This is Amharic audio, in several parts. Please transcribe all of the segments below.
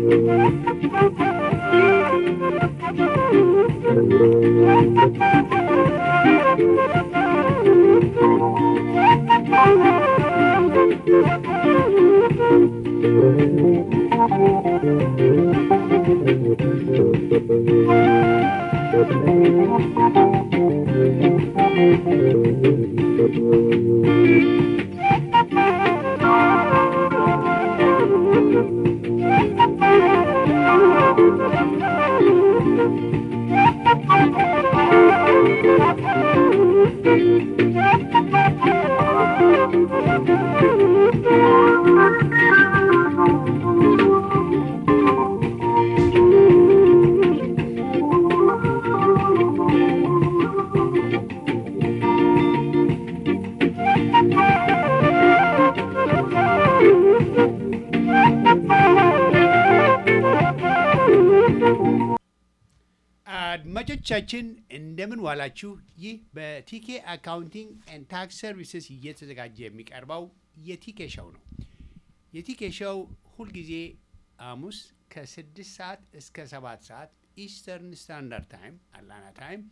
አድማጮቻችን እንደምን ዋላችሁ። ይህ በቲኬ አካውንቲንግ ኤንድ ታክስ ሰርቪስስ እየተዘጋጀ የሚቀርበው የቲኬ ሸው ነው። የቲኬ ሸው ሁልጊዜ ሐሙስ ከስድስት ሰዓት እስከ ሰባት ሰዓት ኢስተርን ስታንዳርድ ታይም አላና ታይም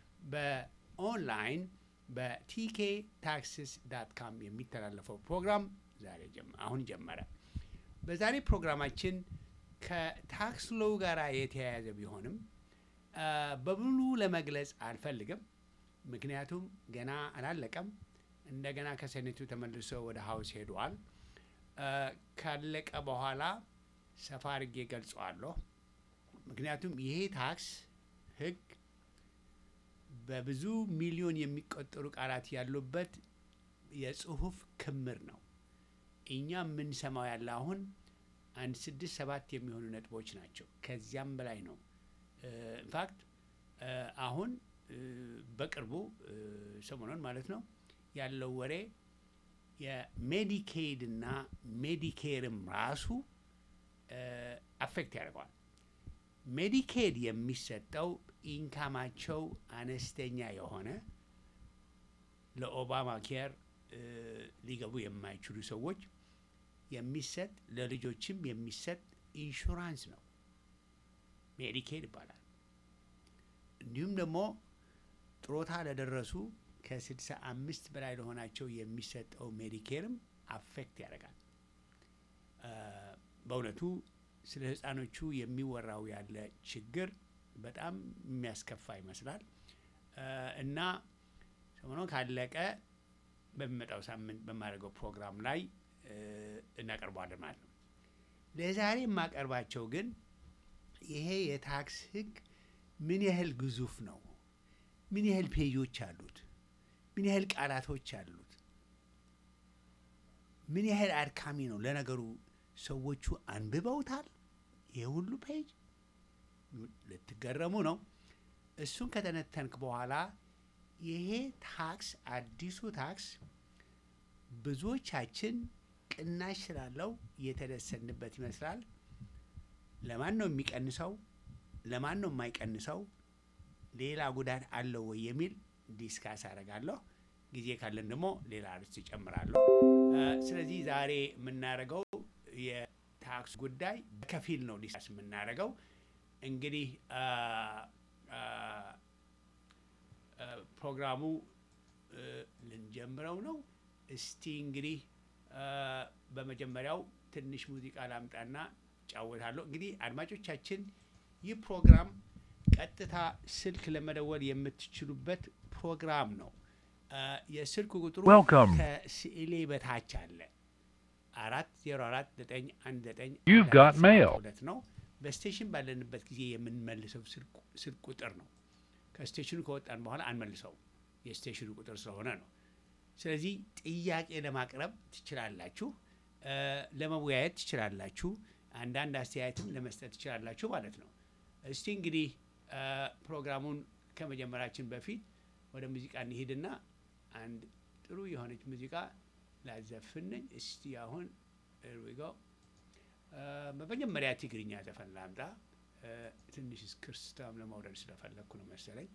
በኦንላይን በቲኬ ታክስስ ዳት ካም የሚተላለፈው ፕሮግራም ዛሬ አሁን ጀመረ። በዛሬ ፕሮግራማችን ከታክስ ሎው ጋር የተያያዘ ቢሆንም በሙሉ ለመግለጽ አልፈልግም። ምክንያቱም ገና አላለቀም። እንደገና ከሴኔቱ ተመልሶ ወደ ሀውስ ሄዷል። ካለቀ በኋላ ሰፋ አድርጌ ገልጸዋለሁ። ምክንያቱም ይሄ ታክስ ሕግ በብዙ ሚሊዮን የሚቆጠሩ ቃላት ያሉበት የጽሁፍ ክምር ነው። እኛ የምንሰማው ያለ አሁን አንድ ስድስት ሰባት የሚሆኑ ነጥቦች ናቸው። ከዚያም በላይ ነው። ኢንፋክት አሁን በቅርቡ ሰሞኑን ማለት ነው ያለው ወሬ የሜዲኬድ እና ሜዲኬርም ራሱ አፌክት ያደርገዋል። ሜዲኬድ የሚሰጠው ኢንካማቸው አነስተኛ የሆነ ለኦባማ ኬር ሊገቡ የማይችሉ ሰዎች የሚሰጥ ለልጆችም የሚሰጥ ኢንሹራንስ ነው። ሜዲኬድ ይባላል። እንዲሁም ደግሞ ጥሮታ ለደረሱ ከስድሳ አምስት በላይ ለሆናቸው የሚሰጠው ሜዲኬርም አፌክት ያደርጋል። በእውነቱ ስለ ሕፃኖቹ የሚወራው ያለ ችግር በጣም የሚያስከፋ ይመስላል እና ሰሞኑን ካለቀ በሚመጣው ሳምንት በማደርገው ፕሮግራም ላይ እናቀርበዋለን ማለት ነው። ለዛሬ የማቀርባቸው ግን ይሄ የታክስ ህግ ምን ያህል ግዙፍ ነው? ምን ያህል ፔጆች አሉት? ምን ያህል ቃላቶች አሉት? ምን ያህል አድካሚ ነው? ለነገሩ ሰዎቹ አንብበውታል? ይሄ ሁሉ ፔጅ ልትገረሙ ነው። እሱን ከተነተንክ በኋላ ይሄ ታክስ አዲሱ ታክስ ብዙዎቻችን ቅናሽ ስላለው የተደሰንበት ይመስላል። ለማን ነው የሚቀንሰው? ለማን ነው የማይቀንሰው? ሌላ ጉዳት አለው ወይ የሚል ዲስካስ አደርጋለሁ። ጊዜ ካለን ደግሞ ሌላ ርዕስ ይጨምራለሁ። ስለዚህ ዛሬ የምናደርገው የታክስ ጉዳይ በከፊል ነው ዲስካስ የምናደርገው። እንግዲህ ፕሮግራሙ ልንጀምረው ነው። እስቲ እንግዲህ በመጀመሪያው ትንሽ ሙዚቃ ላምጣና ጫወታለሁ። እንግዲህ አድማጮቻችን ይህ ፕሮግራም ቀጥታ ስልክ ለመደወል የምትችሉበት ፕሮግራም ነው። የስልክ ቁጥሩ Welcome. ከስዕሌ በታች አለ። አራት ዜሮ አራት ዘጠኝ አንድ ዘጠኝ You've got mail. ሁለት ነው። በስቴሽን ባለንበት ጊዜ የምንመልሰው ስልክ ስልክ ቁጥር ነው። ከስቴሽኑ ከወጣን በኋላ አንመልሰው የስቴሽኑ ቁጥር ስለሆነ ነው። ስለዚህ ጥያቄ ለማቅረብ ትችላላችሁ፣ እ ለመወያየት ትችላላችሁ፣ አንዳንድ አስተያየትም ለመስጠት ትችላላችሁ ማለት ነው። እስቲ እንግዲህ እ ፕሮግራሙን ከመጀመራችን በፊት ወደ ሙዚቃ እንሂድና አንድ ጥሩ የሆነች ሙዚቃ ላዘፍንኝ። እስቲ አሁን እርዊጎ በመጀመሪያ ትግርኛ ዘፈን ላምጣ። እ ትንሽ ክርስታም ለመውረድ ስለፈለግኩ ነው መሰለኝ።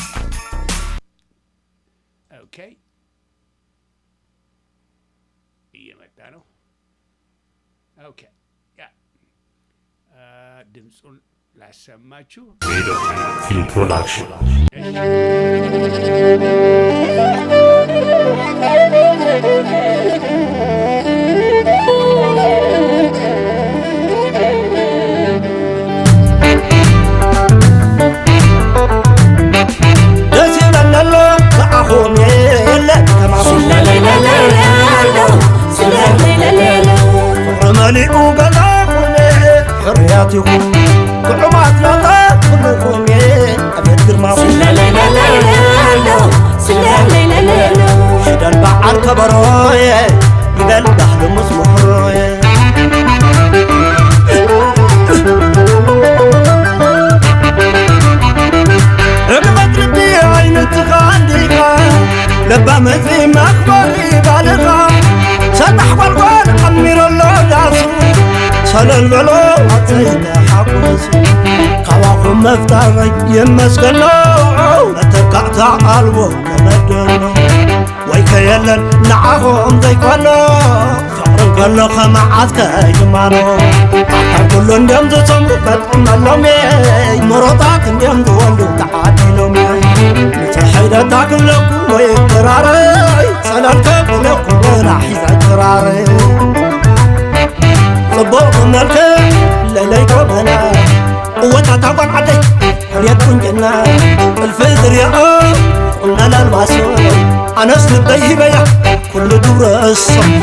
ኦኬ እየመጣ ነው። ኦኬ ያ ድምፁን ላሰማችሁ። Film Production. ደስ ይበለሎ ከአኹም የለ ከማኹም መሊኡ ገዛኹም ሕርያት ይኹም ጥዑማት ናታ ኩልኹም ኣቤት ግርማኹም ሽደን በዓል ከበሮየ ይበል ባህሊ ምስ ምሕሮየ እግበት ልቢ ዓይነትኻ እንዲኻ ለባ መጺ መኽበሪ ባልኻ ሰጣሕ ጓልጓል ዓሚረሎ ዳሱ ሰለል በሎ ኣፀይተ ሓጐሱ ካባኹም መፍታረይ ይመስገኖ መተካእታ ኣልቦ ተመደሎ ወይ ከየለን ንዓኹም ዘይኮኖ ፍቕርን ከሎ ኸመዓት ከይድማኖ ኣካል ኩሉ እንድዮም ዝሰምሩ ከጥመሎም ምሮታት እንድዮም ዝወልዱ ተዓዲሎም ንፅሕይደታ ክብለኩም ወይ ክራረይ ሰለልከ ክብለኩም ወና ሒዘ ክራረይ ጽቡቕ ክመልክዕ ለይለይ ጎበና እወታታ ጓል ዓደይ ሕርየት ቁንጭና ጥልፊ ዝርኦ ቁነለ ኣልባሶ ኣነስ ልበይ ሂበያ ኩሉ ግብረ እሶ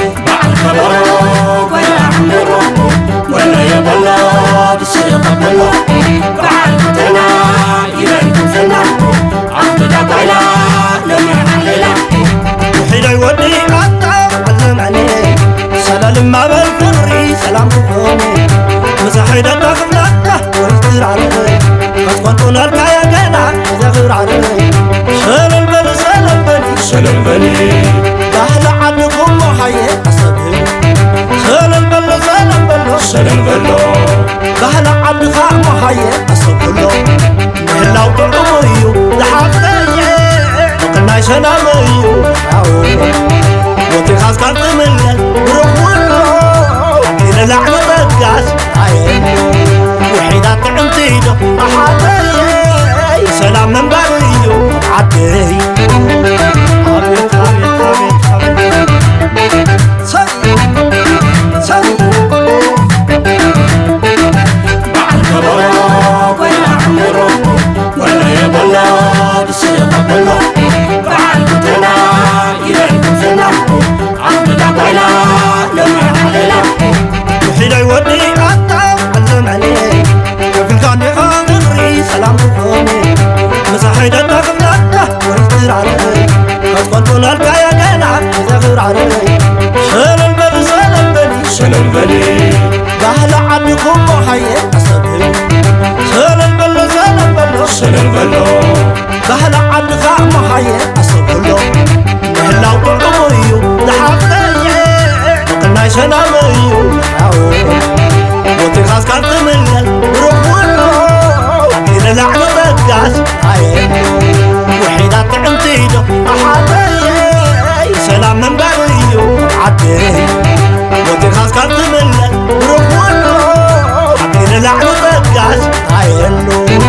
ውሒደይ ወዲ ኣታ ዓዘመኒ ሰለልማ በል ፍሪ ሰላም ክኾኒ ምሳሒደታ ክፍላታ ወይ ትራረይ ከስኮንጡነልካየ ገና ዘኽብራረይ ሰለል በል ሰለል በል ሰለል በል ባህሊ ዓድኹም ሞሓየ ኣሰብህ ሰለል በሎ ሰለል በሎ ሰለል በሎ ባህሊ ዓድኻ ሞሓየ ኣሰብሎ ምህላው ጥዑሙ እዩ ዝሓፍተየ ቅናይ ሰላም እዩ ሓው ሞቲኻ ስካብ ትምለል ብርኽውሎ ንላዕሊ ጠጋስ ኣየ ውሒዳት ጥዕምቲ ዶ ኣሓተየ ሰላም መንባር እዩ ዓደይ ኣቤት ኣቤት ኣቤት ኣቤት ሰይ ሰይ ውሒደይ ወዲ ኣታ ዓዘመኒ ከፊልካ ዲኻ ግሪ ሰላም ክኾኒ ምሳሒደታ ክብላታ ወይ ትራረይ ከስኮንጡነልካየ ገና ዘኽብራረይ ሰለል በሊ ሰለል በሊ ሰለል በሊ ባህሊ ዓድኹም ሞሓየ ኣሰብህ ሰለል በሎ ሰለል በሎ ሰለል በሎ ባህሊ ዓድኻ ሞሓየ ኣሰብሎ ምህላው ጥዑሙ እዩ ዝሓፍተየ ቅናይ ሰላም እዩ ሓው ሞቲኻ ስካብ ትምለል ብርኽውሎ ንላዕሊ ጠጋስ ኣየሉ ውሒዳት ጥዕምቲ ዶ ኣሓተየ ሰላም መንባር እዩ ዓደይ ሞቲኻ ስካብ ትምለል ብርኽውሎ ንላዕሊ ጠጋስ ኣየሉ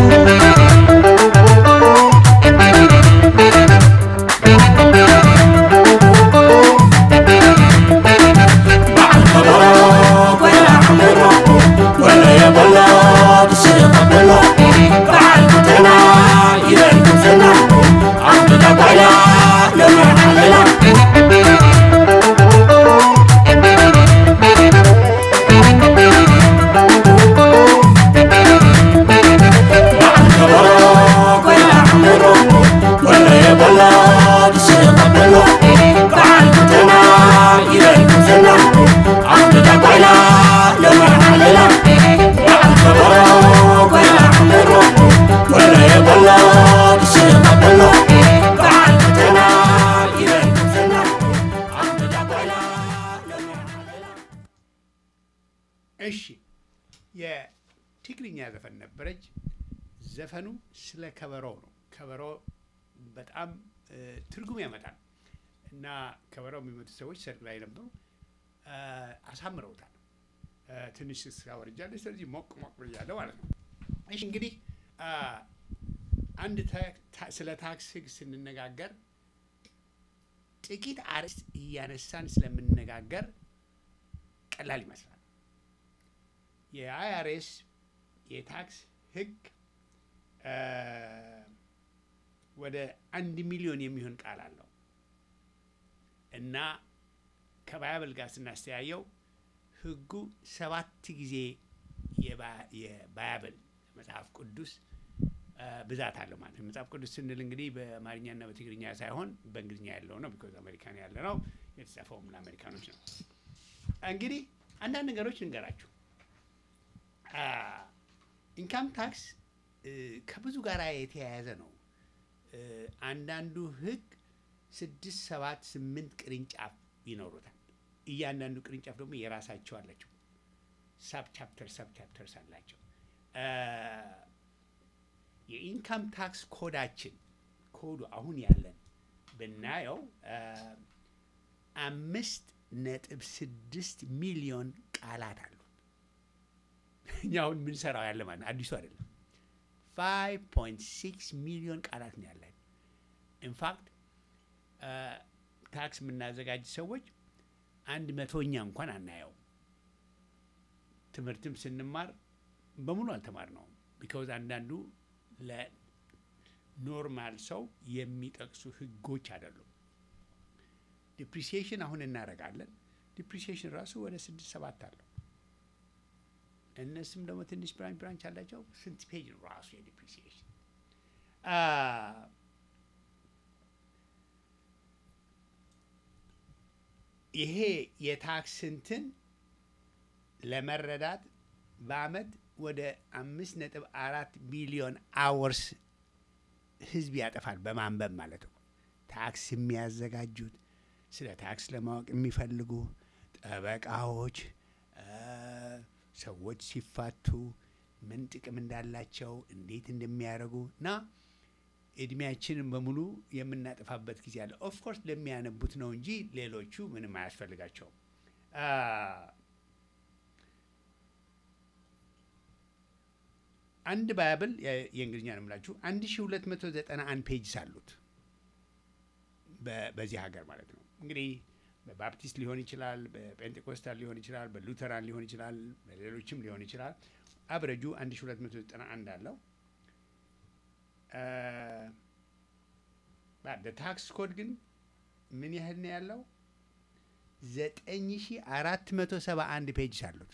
እሺ የትግርኛ ዘፈን ነበረች። ዘፈኑ ስለ ከበሮ ነው። ከበሮ በጣም እ፣ ትርጉም ያመጣል እና ከበሮ የሚመቱ ሰዎች ሰርግ ላይ ነበሩ። አ፣ አሳምረውታል። አ፣ ትንሽ ስራ ወርጃለች። ስለዚህ ሞቅ ሞቅ ብያለሁ ማለት ነው። እሺ እንግዲህ አ፣ አንድ ታ- ታ- ስለ ታክስ ህግ ስንነጋገር ጥቂት አርዕስት እያነሳን ስለምንነጋገር ቀላል ይመስላል። የአይአርኤስ የታክስ ህግ አ፣ ወደ አንድ ሚሊዮን የሚሆን ቃል አለው እና ከባይብል ጋር ስናስተያየው ህጉ ሰባት ጊዜ የባ- የባይብል መጽሐፍ ቅዱስ አ፣ ብዛት አለው ማለት ነው። መጽሐፍ ቅዱስ ስንል እንግዲህ በአማርኛና በትግርኛ ሳይሆን በእንግሊዝኛ ያለው ነው። ቢኮዝ አሜሪካን ያለ ነው። የተጻፈውም ለአሜሪካኖች ነው። እንግዲህ አንዳንድ ነገሮች ልንገራችሁ። ኢንካም ታክስ እ፣ ከብዙ ጋር የተያያዘ ነው። እ፣ አንዳንዱ ህግ ስድስት ሰባት ስምንት ቅርንጫፍ ይኖሩታል። እያንዳንዱ ቅርንጫፍ ደግሞ የራሳቸው አላቸው። ሳብ ቻፕተር ሳብ ቻፕተርስ አላቸው። እ፣ የኢንካም ታክስ ኮዳችን ኮዱ አሁን ያለን ብናየው እ፣ አምስት ነጥብ ስድስት ሚሊዮን ቃላት አሉ። እኛ አሁን የምንሰራው ያለ ማለት ነው፣ አዲሱ አይደለም። 5.6 ሚሊዮን ቃላት ነው ያለን። ኢንፋክት ታክስ የምናዘጋጅ ሰዎች አንድ መቶኛ እንኳን አናየው። ትምህርትም ስንማር በሙሉ አልተማርነውም። ቢካውዝ አንዳንዱ ለኖርማል ሰው የሚጠቅሱ ህጎች አይደሉም። ዲፕሪሲዬሽን አሁን እናደርጋለን። ዲፕሪሲዬሽን ራሱ ወደ ስድስት ሰባት አለው። እነሱም ደግሞ ትንሽ ብራንች ብራንች አላቸው። ስንት ፔጅ ነው ራሱ የዲፕሪሲዬሽን? ይሄ የታክስ እንትን ለመረዳት በአመት ወደ አምስት ነጥብ አራት ቢሊዮን አወርስ ህዝብ ያጠፋል በማንበብ ማለት ነው። ታክስ የሚያዘጋጁት ስለ ታክስ ለማወቅ የሚፈልጉ ጠበቃዎች እ፣ ሰዎች ሲፋቱ ምን ጥቅም እንዳላቸው እንዴት እንደሚያደርጉ እና እድሜያችንን በሙሉ የምናጠፋበት ጊዜ አለ። ኦፍኮርስ ለሚያነቡት ነው እንጂ ሌሎቹ ምንም አያስፈልጋቸውም። አ፣ አንድ ባይብል የ- የእንግሊዝኛ ነው የምላችሁ አንድ ሺ ሁለት መቶ ዘጠና አንድ ፔጅስ አሉት በ- በዚህ ሀገር ማለት ነው። እንግዲህ በባፕቲስት ሊሆን ይችላል፣ በጴንጤኮስታል ሊሆን ይችላል፣ በሉተራን ሊሆን ይችላል፣ በሌሎችም ሊሆን ይችላል። አብረጁ 1291 አለው። ታክስ ኮድ ግን ምን ያህል ነው ያለው? 9471 ፔጅ አሉት።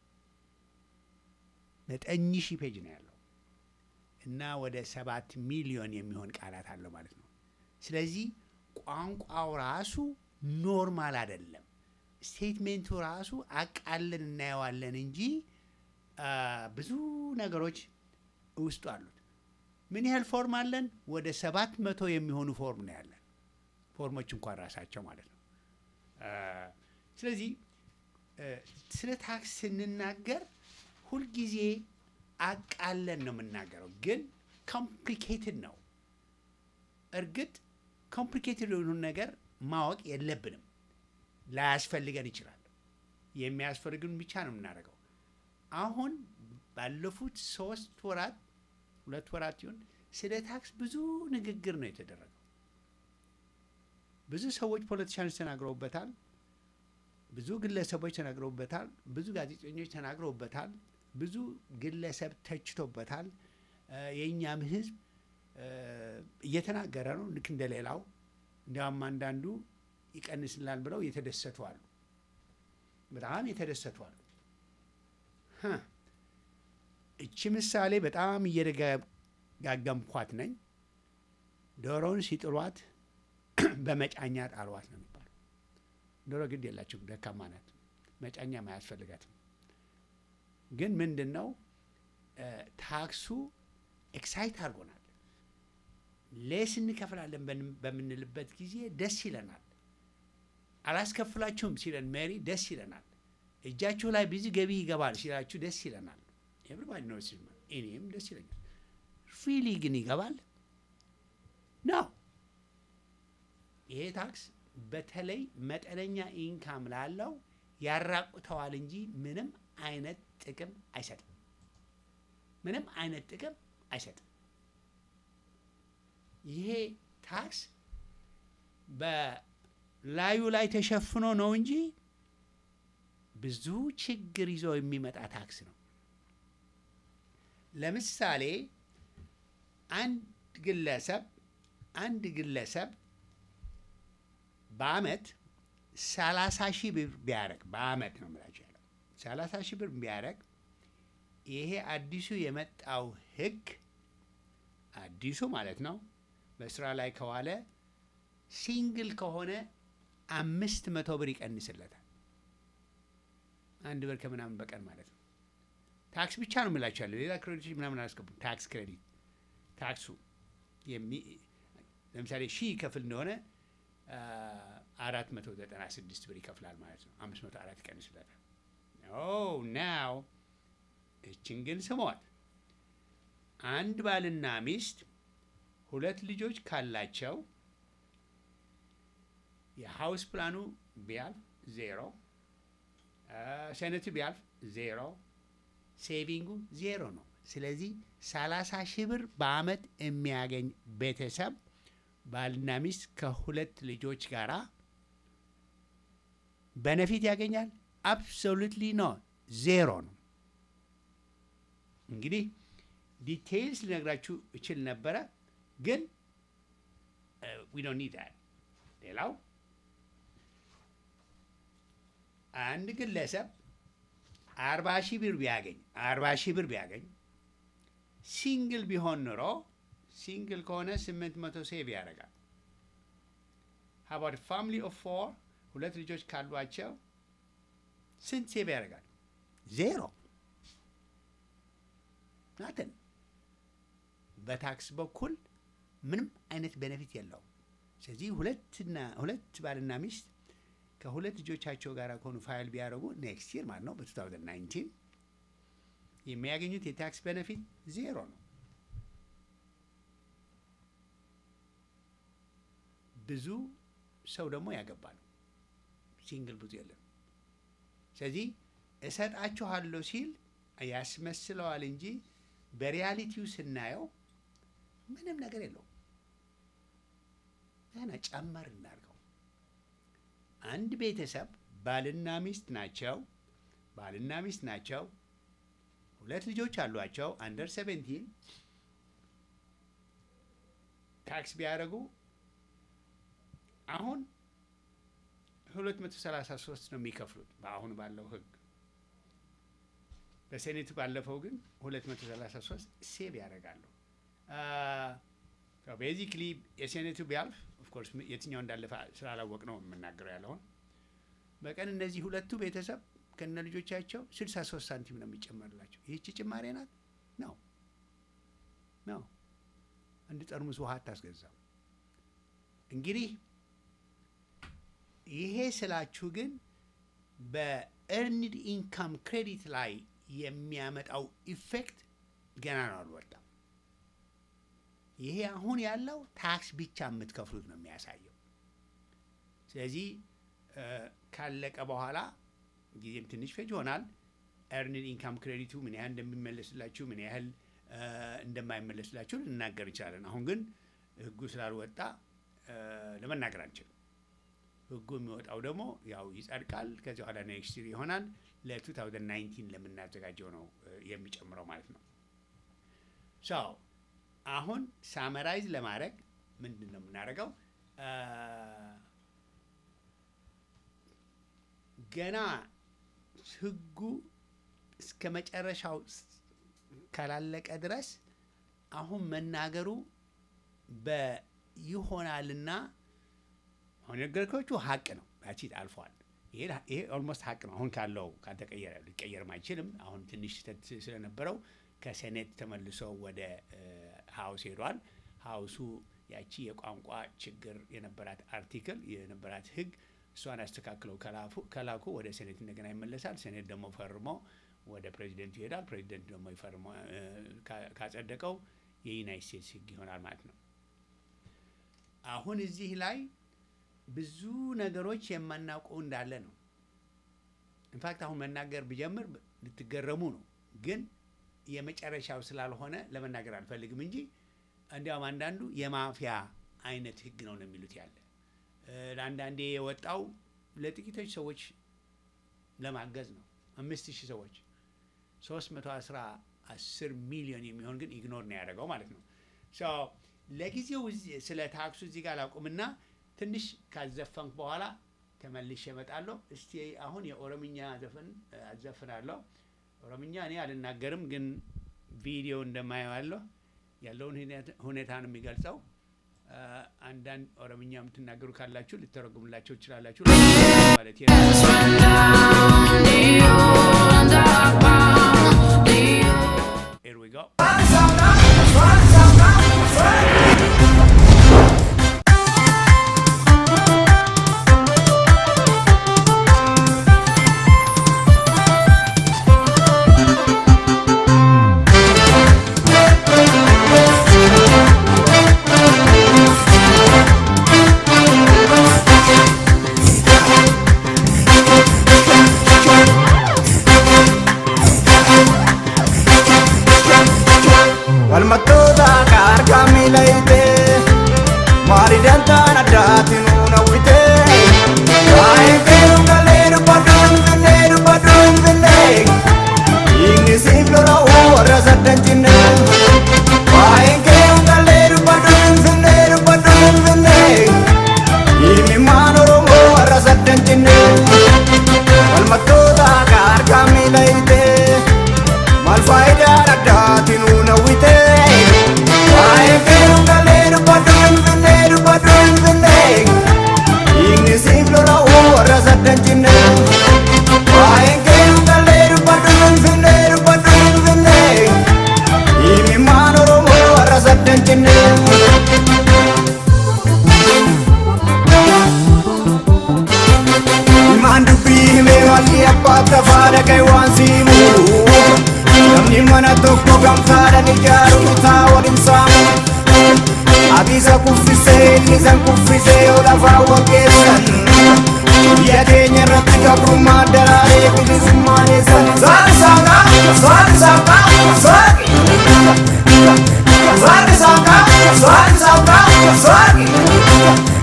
9000 ፔጅ ነው ያለው እና ወደ ሰባት ሚሊዮን የሚሆን ቃላት አለው ማለት ነው። ስለዚህ ቋንቋው ራሱ ኖርማል አይደለም። ስቴትሜንቱ ራሱ አቃለን እናየዋለን እንጂ አ፣ ብዙ ነገሮች ውስጡ አሉት። ምን ያህል ፎርም አለን? ወደ ሰባት መቶ የሚሆኑ ፎርም ነው ያለን። ፎርሞች እንኳን ራሳቸው ማለት ነው። አ፣ ስለዚህ እ፣ ስለ ታክስ ስንናገር ሁልጊዜ አቃለን ነው የምናገረው፣ ግን ኮምፕሊኬትድ ነው። እርግጥ ኮምፕሊኬትድ የሆኑ ነገር ማወቅ የለብንም፣ ላያስፈልገን ይችላል። የሚያስፈልግን ብቻ ነው የምናደርገው። አሁን ባለፉት ሶስት ወራት ሁለት ወራት ይሁን ስለ ታክስ ብዙ ንግግር ነው የተደረገው። ብዙ ሰዎች ፖለቲሻኖች ተናግረውበታል። ብዙ ግለሰቦች ተናግረውበታል። ብዙ ጋዜጠኞች ተናግረውበታል። ብዙ ግለሰብ ተችቶበታል። እ፣ የእኛም ሕዝብ እ፣ እየተናገረ ነው ልክ እንደሌላው። እንዲያውም አንዳንዱ ይቀንስላል ብለው የተደሰቱ አሉ። በጣም የተደሰቱ አሉ። ሀ፣ እቺ ምሳሌ በጣም እየደጋገምኳት ነኝ። ዶሮውን ሲጥሏት በመጫኛ ጣሏት ነው የሚባለው። ዶሮ ግድ የላችሁም፣ ደካማ ናት፣ መጫኛም አያስፈልጋትም። ግን ምንድን ነው እ፣ ታክሱ ኤክሳይት አድርጎናል። ሌስ እንከፍላለን በን- በምንልበት ጊዜ ደስ ይለናል። አላስከፍላችሁም ሲለን ሜሪ ደስ ይለናል። እጃችሁ ላይ ብዙ ገቢ ይገባል ሲላችሁ ደስ ይለናል። ኤቭሪባዲ ነው ሲል እኔም ደስ ይለኛል። ሪሊ ግን ይገባል ነው። ይሄ ታክስ በተለይ መጠነኛ ኢንካም ላለው ያራቁተዋል እንጂ ምንም አይነት ጥቅም አይሰጥም። ምንም አይነት ጥቅም አይሰጥም። ይሄ ታክስ በላዩ ላይ ተሸፍኖ ነው እንጂ ብዙ ችግር ይዞ የሚመጣ ታክስ ነው። ለምሳሌ አንድ ግለሰብ አንድ ግለሰብ በአመት ሰላሳ ሺህ ብር ቢያደርግ በአመት ነው የምላቸው ያለው ሰላሳ ሺህ ብር ቢያደርግ ይሄ አዲሱ የመጣው ህግ አዲሱ ማለት ነው በስራ ላይ ከዋለ ሲንግል ከሆነ አምስት መቶ ብር ይቀንስለታል። አንድ ብር ከምናምን በቀን ማለት ነው። ታክስ ብቻ ነው የምላቸው ያለው ሌላ ክሬዲቶች ምናምን አላስገቡም። ታክስ ክሬዲት ታክሱ የሚ- ለምሳሌ ሺህ ይከፍል እንደሆነ አራት መቶ ዘጠና ስድስት ብር ይከፍላል ማለት ነው። አምስት መቶ አራት ይቀንስለታል። ኦ ናው እችን ግን ስሟት። አንድ ባልና ሚስት ሁለት ልጆች ካላቸው የሀውስ ፕላኑ ቢያልፍ ዜሮ፣ ሴኔቱ ቢያልፍ ዜሮ፣ ሴቪንጉ ዜሮ ነው። ስለዚህ ሰላሳ ሺህ ብር በአመት የሚያገኝ ቤተሰብ ባልና ሚስት ከሁለት ልጆች ጋር በነፊት ያገኛል? አብሶሉትሊ ኖ ዜሮ ነው። እንግዲህ ዲቴይልስ ልነግራችሁ እችል ነበረ፣ ግን ዊ ዶንት ኒድ ዳት። ሌላው አንድ ግለሰብ አርባ ሺህ ብር ቢያገኝ አርባ ሺህ ብር ቢያገኝ ሲንግል ቢሆን ኑሮ ሲንግል ከሆነ ስምንት መቶ ሴቭ ያደርጋል። ሀባት ፋሚሊ ኦፍ ፎር ሁለት ልጆች ካሏቸው ስንት ሴቭ ያደርጋል? ዜሮ ናትን። በታክስ በኩል ምንም አይነት ቤኔፊት የለውም። ስለዚህ ሁለትና ሁለት ባልና ሚስት ከሁለት ልጆቻቸው ጋር ከሆኑ ፋይል ቢያደርጉ ኔክስት ይር ማለት ነው በ2019 የሚያገኙት የታክስ ቤኔፊት ዜሮ ነው። ብዙ ሰው ደግሞ ያገባል። ሲንግል ብዙ የለም። ስለዚህ እሰጣችኋለሁ ሲል ያስመስለዋል እንጂ በሪያሊቲው ስናየው ምንም ነገር የለውም። ገና ጨመር እናድርገው። አንድ ቤተሰብ ባልና ሚስት ናቸው። ባልና ሚስት ናቸው። ሁለት ልጆች አሏቸው። አንደር ሴቨንቲን ታክስ ቢያደርጉ አሁን 233 ነው የሚከፍሉት በአሁኑ ባለው ህግ። በሴኔቱ ባለፈው ግን 233 ሴቭ ያደርጋሉ። ቤዚክሊ የሴኔቱ ቢያልፍ ኦፍኮርስ የትኛው እንዳለፈ ስላላወቅ ነው የምናገረው ያለውን በቀን እነዚህ ሁለቱ ቤተሰብ ከነ ልጆቻቸው 63 ሳንቲም ነው የሚጨመርላቸው። ይህቺ ጭማሬ ናት ነው ነው አንድ ጠርሙስ ውሃ አታስገዛም። እንግዲህ ይሄ ስላችሁ ግን በኤርንድ ኢንካም ክሬዲት ላይ የሚያመጣው ኢፌክት ገና ነው አልወጣም። ይሄ አሁን ያለው ታክስ ብቻ የምትከፍሉት ነው የሚያሳየው። ስለዚህ ካለቀ በኋላ ጊዜም ትንሽ ፈጅ ይሆናል። ኤርንድ ኢንካም ክሬዲቱ ምን ያህል እንደሚመለስላችሁ ምን ያህል እንደማይመለስላችሁ ልናገር እንችላለን። አሁን ግን ህጉ ስላልወጣ ለመናገር አንችልም። ህጉ የሚወጣው ደግሞ ያው ይጸድቃል። ከዚህ በኋላ ኔክስት ይር ይሆናል። ለ2019 ለምናዘጋጀው ነው የሚጨምረው ማለት ነው። ሶ አሁን ሳመራይዝ ለማድረግ ምንድን ነው የምናደርገው? ገና ህጉ እስከ መጨረሻው ካላለቀ ድረስ አሁን መናገሩ በይሆናልና አሁን የነገርኳችሁ ሀቅ ነው። ያቺት አልፏል። ይሄ ኦልሞስት ሀቅ ነው። አሁን ካለው ካልተቀየረ ሊቀየርም አይችልም። አሁን ትንሽ ስህተት ስለነበረው ከሴኔት ተመልሶ ወደ ሀውስ ሄዷል። ሀውሱ ያቺ የቋንቋ ችግር የነበራት አርቲክል የነበራት ህግ እሷን አስተካክለው ከላኩ ወደ ሴኔት እንደገና ይመለሳል። ሴኔት ደግሞ ፈርሞ ወደ ፕሬዚደንቱ ይሄዳል። ፕሬዚደንቱ ደግሞ ይፈርሞ ካጸደቀው የዩናይት ስቴትስ ህግ ይሆናል ማለት ነው። አሁን እዚህ ላይ ብዙ ነገሮች የማናውቀው እንዳለ ነው። ኢንፋክት አሁን መናገር ብጀምር ልትገረሙ ነው፣ ግን የመጨረሻው ስላልሆነ ለመናገር አልፈልግም እንጂ እንዲያውም አንዳንዱ የማፊያ አይነት ህግ ነው ነው የሚሉት ያለ እ፣ ለአንዳንዴ የወጣው ለጥቂቶች ሰዎች ለማገዝ ነው። አምስት ሺህ ሰዎች ሶስት መቶ አስራ አስር ሚሊዮን የሚሆን ግን ኢግኖር ነው ያደረገው ማለት ነው። ሶ ለጊዜው እዚህ- ስለ ታክሱ እዚህ ጋር ላቁምና ትንሽ ካዘፈንክ በኋላ ተመልሼ እመጣለሁ። እስቲ አሁን የኦሮምኛ ዘፈን እ፣ አዘፍናለሁ። ኦሮምኛ እኔ አልናገርም፣ ግን ቪዲዮ እንደማየዋለሁ ያለውን ሁኔታ- ሁኔታ ነው የሚገልጸው። እ፣ አንዳንድ ኦሮምኛ የምትናገሩ ካላችሁ ልተረጉምላቸው ትችላላችሁ ማለት ነው። Here we go. Walmattoota harka miila hiitee maali dantaan addaatiin uunawwite waa'ee feeru galee dubbadhu hin finne dubbadhu hin finne dhiigni siif lola'u warra saddan cinne waa'ee feeru galee dubbadhu hin finne dubbadhu hin finne dhiigni maan oromoo warra saddan cinne walmattoota harka miila hiitee Mal faayidaan addaatiin uunawwite Waa'ee feeru galee dubbadhu hin finne dubbadhu hin finne Dhiigni siif lola'u warra saddan cinne Waa'ee feeru galee dubbadhu hin finne dubbadhu hin finne Dhiigni maan oromoo warra saddan cinne Ilmaan dubbii himee walli abbaa tafaa dhagaye waan siimu Namni mana tokko gamtaadhaan ijaaru bitaa waliin saamu Abisa kuffisee ilmisan kuffisee yoo lafaa waggeessan Biyya keenya irratti gabrummaan daraaree bilisummaan eessan Saani saaqa, saani saaqa, saaqi Saani saaqa, saani saaqa, saaqi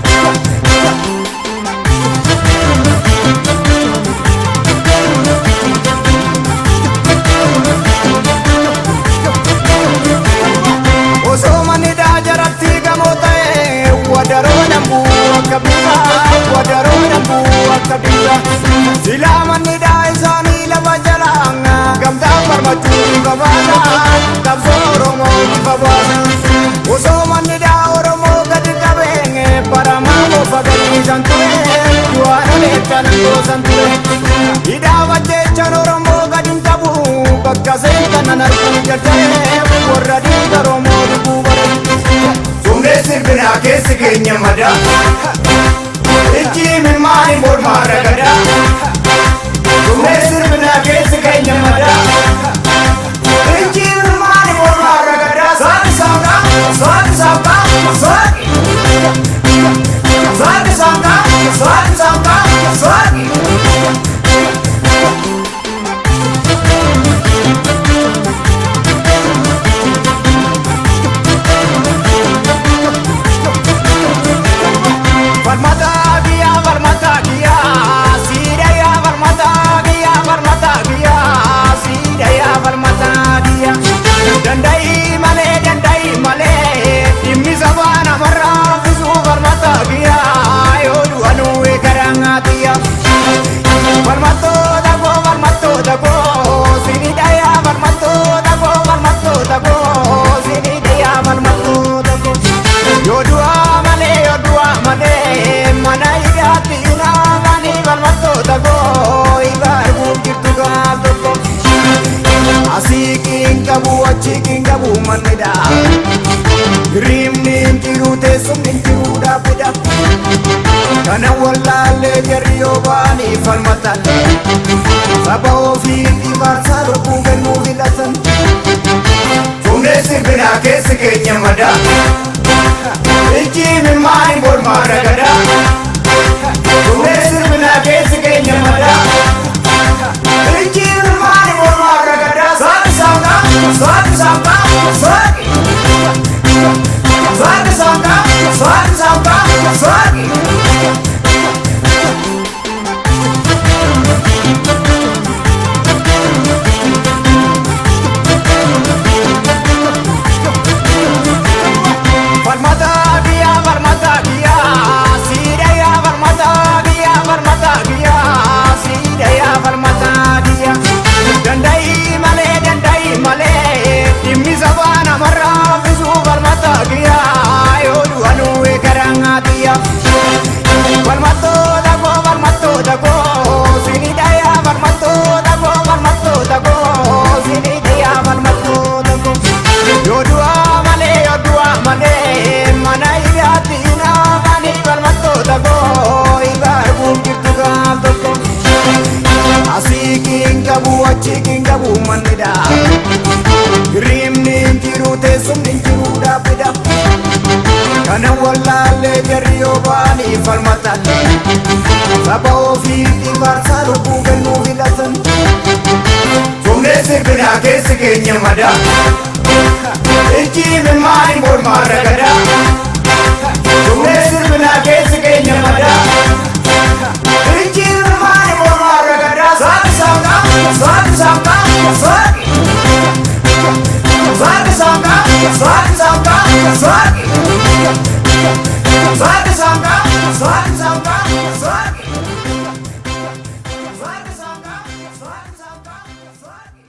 Osoo manni daajaratti gamoo ta'e wadaroo dambuu akka biraa wadaroo dambuu akka biraa silaa manni daa isaanii lafa jalaa gamtaa farmachuu bifa baala qabsoo oromoo bifa baala osoo manni daa oromoo gadi qabeen baramaa bofa gadhiisan ture du'aan oleettan goosan ture hidhaa wajjechan oromoo gadi hin qabu bakka seentan nan arguu jedhee warra dhiiga oromoo dhuguu bare Sumee sirbinaa keessi keenya madaa Ijji milmaani mormaa ragadaa Sumee sirbinaa keessi keenya madaa Ijji milmaani mormaa ragadaa Saani saaqa, saani saaqa, saaqi Saani saaqa, saani saaqa, saaqi Farmata giya, farmata giya, sida ya farmata giya, farmata giya, sida ya farmata giya. Dandai male, dandai male, dimmi sabana marra fisu farmata giya, yodu anu ekaranga giya. Farmato dago, farmato dago, sini daya farmato dago, farmato dago, sini daya farmato dago. Yodua male, yodua male, mana hidhaatti inaagani falmattoota koo ibaar buukirtu gaaf tokko. Asii kiin qabu achi kiin qabu mannidha. Riimni hin jiru teessumni hin jiru dhaabbidha. Kana wallaallee jarri yoo ba'anii falmatan. Saba ofii ibaarsaa lubbuu kennuu filatan. Fuunee sirbinaa keessi keenya madaa. Ijji milmaani mormaa ragadaa Kunneen sirbinaa keessi keenya madaa jarri yoo ba'anii falmatan saba ofiitti faarsaa lubbuu kennuu filatan Humnee sirbinaa keessi keenya madaa Ijji mimmaani mormaa ragadaa Humnee sirbinaa keessi keenya madaa Ijji mimmaani mormaa ragadaa Saaki saaqaa, saaki saaqaa, saaki Saaki saaqaa, saaki saaqaa, saaki Saaki saaqaa, saaki saaqaa, saaki Saaki saaqaa, saaki saaqaa, saaki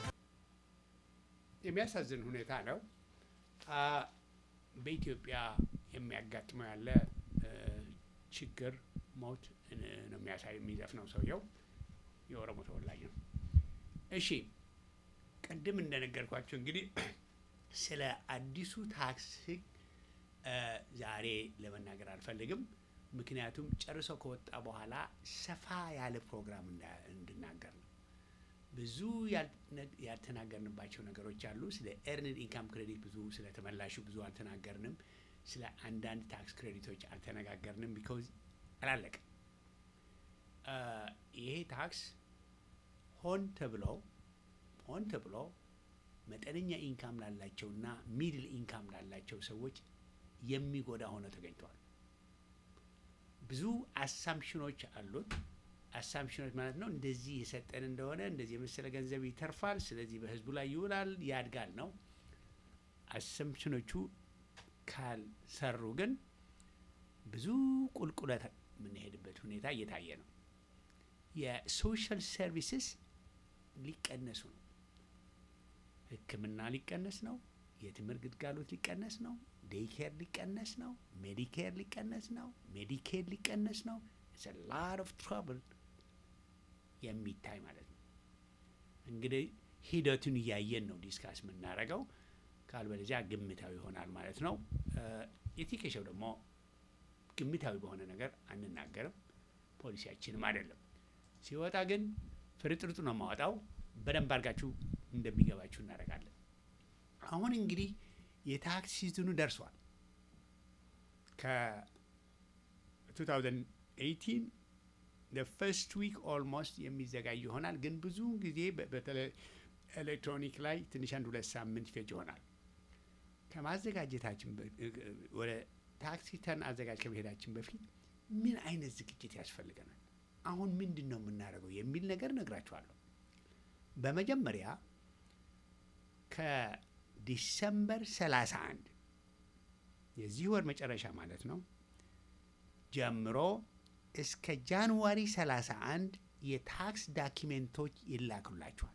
የሚያሳዝን ሁኔታ ነው። አ፣ በኢትዮጵያ የሚያጋጥመው ያለ እ፣ ችግር ሞት እ፣ ነው የሚያሳይ የሚዘፍነው ሰውየው የኦሮሞ ተወላጅ ነው። እሺ ቅድም እንደነገርኳቸው እንግዲህ ስለ አዲሱ ታክስ ሕግ እ፣ ዛሬ ለመናገር አልፈልግም። ምክንያቱም ጨርሶ ከወጣ በኋላ ሰፋ ያለ ፕሮግራም እንዳ- እንድናገር ነው። ብዙ ያልነ- ያልተናገርንባቸው ነገሮች አሉ። ስለ ኤርንድ ኢንካም ክሬዲት ብዙ ስለ ተመላሹ ብዙ አልተናገርንም። ስለ አንዳንድ ታክስ ክሬዲቶች አልተነጋገርንም። ቢኮዝ አላለቀም። አ፣ ይሄ ታክስ ሆን ተብሎ ሆን ተብሎ መጠነኛ ኢንካም ላላቸውና ሚድል ኢንካም ላላቸው ሰዎች የሚጎዳ ሆኖ ተገኝተዋል። ብዙ አሳምፕሽኖች አሉት። አሳምፕሽኖች ማለት ነው እንደዚህ የሰጠን እንደሆነ እንደዚህ የመሰለ ገንዘብ ይተርፋል፣ ስለዚህ በህዝቡ ላይ ይውላል፣ ያድጋል ነው። አሳምፕሽኖቹ ካልሰሩ ግን ብዙ ቁልቁለት የምንሄድበት ሁኔታ እየታየ ነው። የሶሻል ሰርቪስስ ሊቀነሱ ነው። ሕክምና ሊቀነስ ነው። የትምህርት ግልጋሎት ሊቀነስ ነው። ዴይኬር ሊቀነስ ነው። ሜዲኬር ሊቀነስ ነው። ሜዲኬር ሊቀነስ ነው። ኢትስ ላት ኦፍ ትራብል የሚታይ ማለት ነው። እንግዲህ ሂደቱን እያየን ነው ዲስካስ የምናደርገው። ካልበለዚያ ግምታዊ ይሆናል ማለት ነው። የቲኬሸው ደግሞ ግምታዊ በሆነ ነገር አንናገርም፣ ፖሊሲያችንም አይደለም። ሲወጣ ግን ፍርጥርጡ ነው የማወጣው። በደንብ አድርጋችሁ እንደሚገባችሁ እናደርጋለን። አሁን እንግዲህ የታክስ ሲዝኑ ደርሷል። ከ2018 ፈርስት ዊክ ኦልሞስት የሚዘጋጅ ይሆናል። ግን ብዙ ጊዜ በ- በተለይ ኤሌክትሮኒክ ላይ ትንሽ አንድ ሁለት ሳምንት ይፈጅ ይሆናል። ከማዘጋጀታችን በ- ወደ ታክስ ሪተርን አዘጋጅ ከመሄዳችን በፊት ምን አይነት ዝግጅት ያስፈልገናል፣ አሁን ምንድን ነው የምናደርገው የሚል ነገር እነግራችኋለሁ። በመጀመሪያ ከዲሰምበር 31 የዚህ ወር መጨረሻ ማለት ነው ጀምሮ እስከ ጃንዋሪ 31 የታክስ ዳኪሜንቶች ይላኩላችኋል።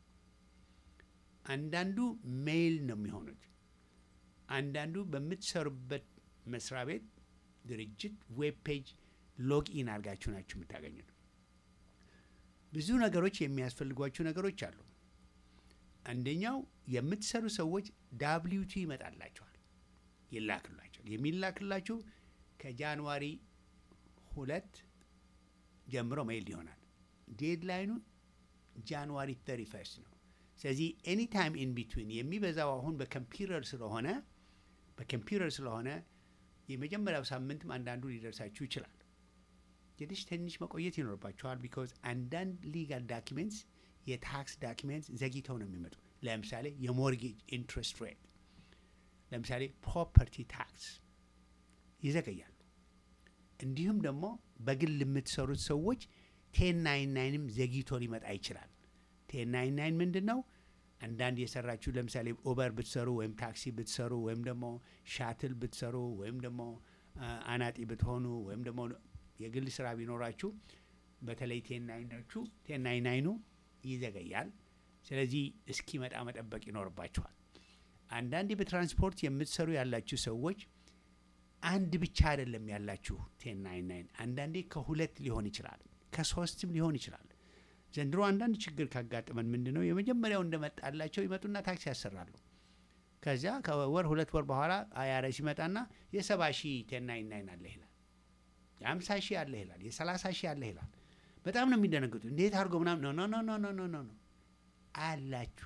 አንዳንዱ ሜይል ነው የሚሆኑት። አንዳንዱ በምትሰሩበት መስሪያ ቤት ድርጅት ዌብ ፔጅ ሎግኢን አድርጋችሁ ናችሁ የምታገኙት። ብዙ ነገሮች የሚያስፈልጓችሁ ነገሮች አሉ። አንደኛው የምትሰሩ ሰዎች ዳብሊዩቲ ይመጣላችኋል፣ ይላክላቸው የሚላክላችሁ ከጃንዋሪ ሁለት ጀምሮ ሜይል ይሆናል። ዴድላይኑ ጃንዋሪ 31 ነው። ስለዚህ ኤኒ ታይም ኢን ቢትዊን የሚበዛው አሁን በኮምፒውተር ስለሆነ በኮምፒውተር ስለሆነ የመጀመሪያው ሳምንትም አንዳንዱ ሊደርሳችሁ ይችላል። ትንሽ ትንሽ መቆየት ይኖርባቸዋል። ቢኮዝ አንዳንድ ሊጋል ዳኪሜንትስ የታክስ ዳኪሜንትስ ዘግይተው ነው የሚመጡ። ለምሳሌ የሞርጌጅ ኢንትረስት ሬት፣ ለምሳሌ ፕሮፐርቲ ታክስ ይዘገያሉ። እንዲሁም ደግሞ በግል የምትሰሩት ሰዎች ቴን ናይን ናይንም ዘግይቶ ሊመጣ ይችላል። ቴን ናይን ናይን ምንድን ነው? አንዳንድ የሰራችሁ ለምሳሌ ኦበር ብትሰሩ ወይም ታክሲ ብትሰሩ ወይም ደግሞ ሻትል ብትሰሩ ወይም ደግሞ አ፣ አናጢ ብትሆኑ ወይም ደግሞ የግል ስራ ቢኖራችሁ በተለይ ቴን ናይኖቹ ቴን ናይን ናይኑ ይዘገያል። ስለዚህ እስኪመጣ መጠበቅ ይኖርባችኋል። አንዳንዴ በትራንስፖርት የምትሰሩ ያላችሁ ሰዎች አንድ ብቻ አይደለም ያላችሁ ቴን ናይን ናይን፣ አንዳንዴ ከሁለት ሊሆን ይችላል፣ ከሶስትም ሊሆን ይችላል። ዘንድሮ አንዳንድ ችግር ካጋጠመን ምንድን ነው የመጀመሪያው እንደመጣላቸው ይመጡና ታክሲ ያሰራሉ። ከዚያ ከወር ሁለት ወር በኋላ አይአርኤስ ይመጣና የሰባ ሺህ ቴን ናይን ናይን አለ ይላል፣ የአምሳ ሺህ አለ ይላል፣ የሰላሳ ሺህ አለ ይላል። በጣም ነው የሚደነግጡ። እንዴት አድርጎ ምናምን ኖ ኖ ኖ ኖ ኖ ኖ ኖ አላችሁ።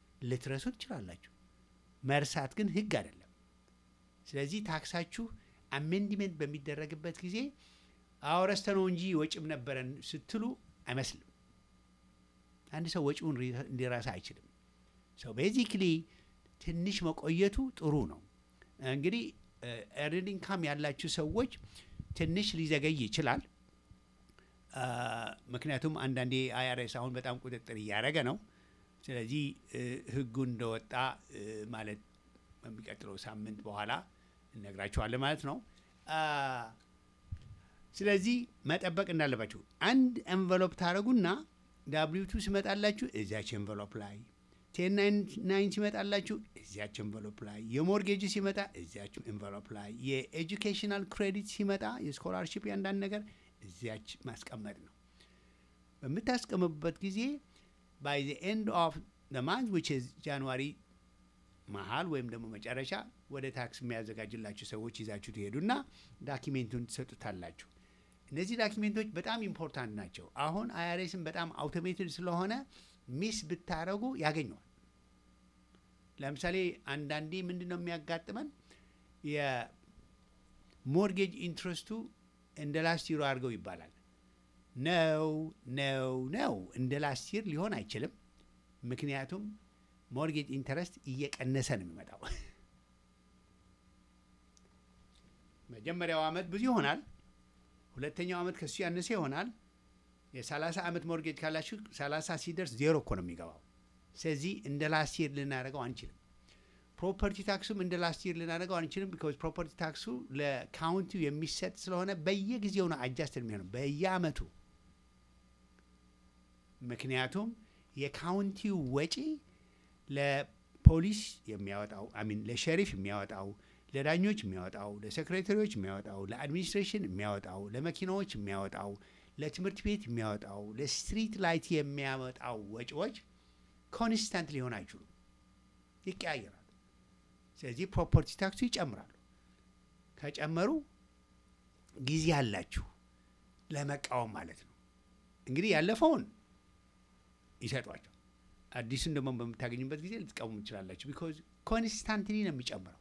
ልትረሱ ትችላላችሁ። መርሳት ግን ህግ አይደለም። ስለዚህ ታክሳችሁ አሜንድሜንት በሚደረግበት ጊዜ አወረስተ ነው እንጂ ወጪም ነበረን ስትሉ አይመስልም። አንድ ሰው ወጪውን ሪ- እንዲረሳ አይችልም። ሰው ቤዚክሊ ትንሽ መቆየቱ ጥሩ ነው። እንግዲህ ኤርንድ ኢንካም ያላችሁ ሰዎች ትንሽ ሊዘገይ ይችላል። አ፣ ምክንያቱም አንዳንዴ አይአርኤስ አሁን በጣም ቁጥጥር እያደረገ ነው። ስለዚህ እ፣ ህጉ እንደወጣ እ፣ ማለት በሚቀጥለው ሳምንት በኋላ እነግራችኋለን ማለት ነው። አ፣ ስለዚህ መጠበቅ እንዳለባችሁ አንድ ኤንቨሎፕ ታደረጉና ዳብሊው ቱ ሲመጣላችሁ እዚያች ኤንቨሎፕ ላይ ቴን ናይን ሲመጣላችሁ እዚያች ኤንቨሎፕ ላይ የሞርጌጅ ሲመጣ እዚያች ኤንቨሎፕ ላይ የኤጁኬሽናል ክሬዲት ሲመጣ የስኮላርሽፕ ያንዳንድ ነገር እዚያች ማስቀመጥ ነው። በምታስቀምጡበት ጊዜ ባይ ዘ ኤንድ ኦፍ ዘ ማንት ዊች ኢዝ ጃንዋሪ መሀል ወይም ደግሞ መጨረሻ ወደ ታክስ የሚያዘጋጅላችሁ ሰዎች ይዛችሁ ትሄዱና ዳኪሜንቱን ትሰጡታላችሁ። እነዚህ ዳኪሜንቶች በጣም ኢምፖርታንት ናቸው። አሁን አይአርኤስን በጣም አውቶሜትድ ስለሆነ ሚስ ብታረጉ ያገኘዋል። ለምሳሌ አንዳንዴ ምንድን ነው የሚያጋጥመን የሞርጌጅ ኢንትረስቱ እንደ ላስት ይሮ አድርገው ይባላል። ነው ነው ነው እንደ ላስት ይር ሊሆን አይችልም። ምክንያቱም ሞርጌጅ ኢንተረስት እየቀነሰ ነው የሚመጣው። መጀመሪያው ዓመት ብዙ ይሆናል። ሁለተኛው ዓመት ከሱ ያነሰ ይሆናል። የሰላሳ ዓመት ሞርጌጅ ካላችሁ ሰላሳ ሲደርስ ዜሮ እኮ ነው የሚገባው። ስለዚህ እንደ ላስት ይር ልናደርገው አንችልም። ፕሮፐርቲ ታክሱም እንደ ላስት ይር ልናደርገው አንችልም። ቢኮዝ ፕሮፐርቲ ታክሱ ለካውንቲው የሚሰጥ ስለሆነ በየጊዜው ነው አጃስት የሚሆነው በየአመቱ። ምክንያቱም የካውንቲው ወጪ ለፖሊስ የሚያወጣው አሚን ለሸሪፍ የሚያወጣው ለዳኞች የሚያወጣው ለሴክሬታሪዎች የሚያወጣው ለአድሚኒስትሬሽን የሚያወጣው ለመኪናዎች የሚያወጣው ለትምህርት ቤት የሚያወጣው ለስትሪት ላይት የሚያወጣው ወጪዎች ኮንስታንት ሊሆን አይችሉም፣ ይቀያየራሉ። ስለዚህ ፕሮፐርቲ ታክሱ ይጨምራሉ። ከጨመሩ ጊዜ አላችሁ ለመቃወም ማለት ነው። እንግዲህ ያለፈውን ይሰጧቸው፣ አዲሱን ደግሞ በምታገኙበት ጊዜ ልትቃወሙ ትችላላችሁ። ቢኮዝ ኮንስታንትሊ ነው የሚጨምረው።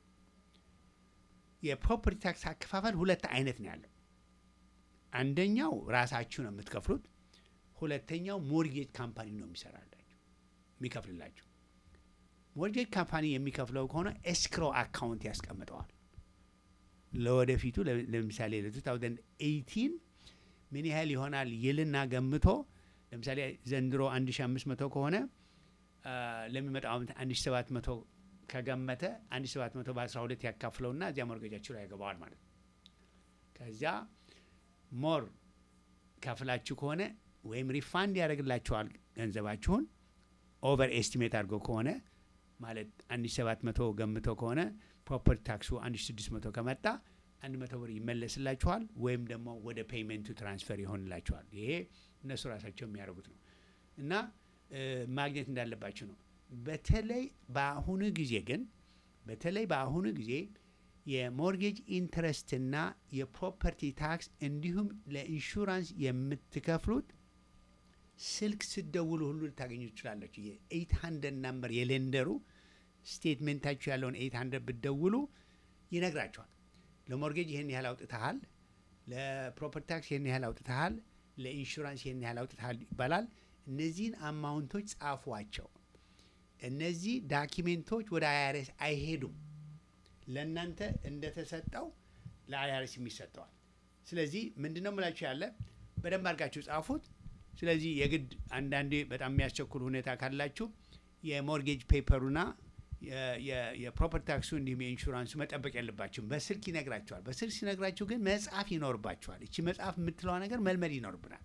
የፕሮፐርቲ ታክስ አከፋፈል ሁለት አይነት ነው ያለው። አንደኛው ራሳችሁ ነው የምትከፍሉት። ሁለተኛው ሞርጌጅ ካምፓኒ ነው የሚሰራላችሁ የሚከፍልላችሁ። ሞርጌጅ ካምፓኒ የሚከፍለው ከሆነ ኤስክሮ አካውንት ያስቀምጠዋል ለወደፊቱ። ለ- ለምሳሌ ለ2018 ምን ያህል ይሆናል ይልና ገምቶ ለምሳሌ ዘንድሮ 1500 ከሆነ አ፣ ለሚመጣው ዓመት 1700 ከገመተ 1700 በ12 ያካፍለውና እዚያ ሞርጌጃችሁ ላይ ያገባዋል ማለት ነው። ከዚያ ሞር ከፍላችሁ ከሆነ ወይም ሪፋንድ ያደርግላችኋል ገንዘባችሁን። ኦቨር ኤስቲሜት አድርጎ ከሆነ ማለት 1700 ገምቶ ከሆነ ፕሮፐርቲ ታክሱ 1600 ከመጣ 100 ብር ይመለስላችኋል ወይም ደግሞ ወደ ፔይመንቱ ትራንስፈር ይሆንላችኋል። ይሄ እነሱ ራሳቸው የሚያደርጉት ነው እና እ፣ ማግኘት እንዳለባችሁ ነው። በተለይ በአሁኑ ጊዜ ግን በተለይ በአሁኑ ጊዜ የሞርጌጅ ኢንትረስትና የፕሮፐርቲ ታክስ እንዲሁም ለኢንሹራንስ የምትከፍሉት ስልክ ስደውሉ ሁሉ ልታገኙ ትችላላችሁ። የኤይት ሀንድረድ ናምበር የሌንደሩ ስቴትሜንታችሁ ያለውን ኤይት ሀንድረድ ብትደውሉ ይነግራችኋል። ለሞርጌጅ ይህን ያህል አውጥተሃል፣ ለፕሮፐርቲ ታክስ ይህን ያህል አውጥተሃል፣ ለኢንሹራንስ ይህን ያህል አውጥተሃል ይባላል። እነዚህን አማውንቶች ጻፏቸው። እነዚህ ዳኪሜንቶች ወደ አይአርኤስ አይሄዱም። ለእናንተ እንደተሰጠው ለአይአርኤስ የሚሰጠዋል። ስለዚህ ምንድን ነው የምላችሁ ያለ በደንብ አድርጋችሁ ጻፉት። ስለዚህ የግድ አንዳንዴ በጣም የሚያስቸኩል ሁኔታ ካላችሁ የሞርጌጅ ፔፐሩና የፕሮፐርቲ ታክሱ እንዲሁም የኢንሹራንሱ መጠበቅ የለባችሁም። በስልክ ይነግራችኋል። በስልክ ሲነግራችሁ ግን መጽሐፍ ይኖርባችኋል። እቺ መጽሐፍ የምትለዋ ነገር መልመድ ይኖርብናል።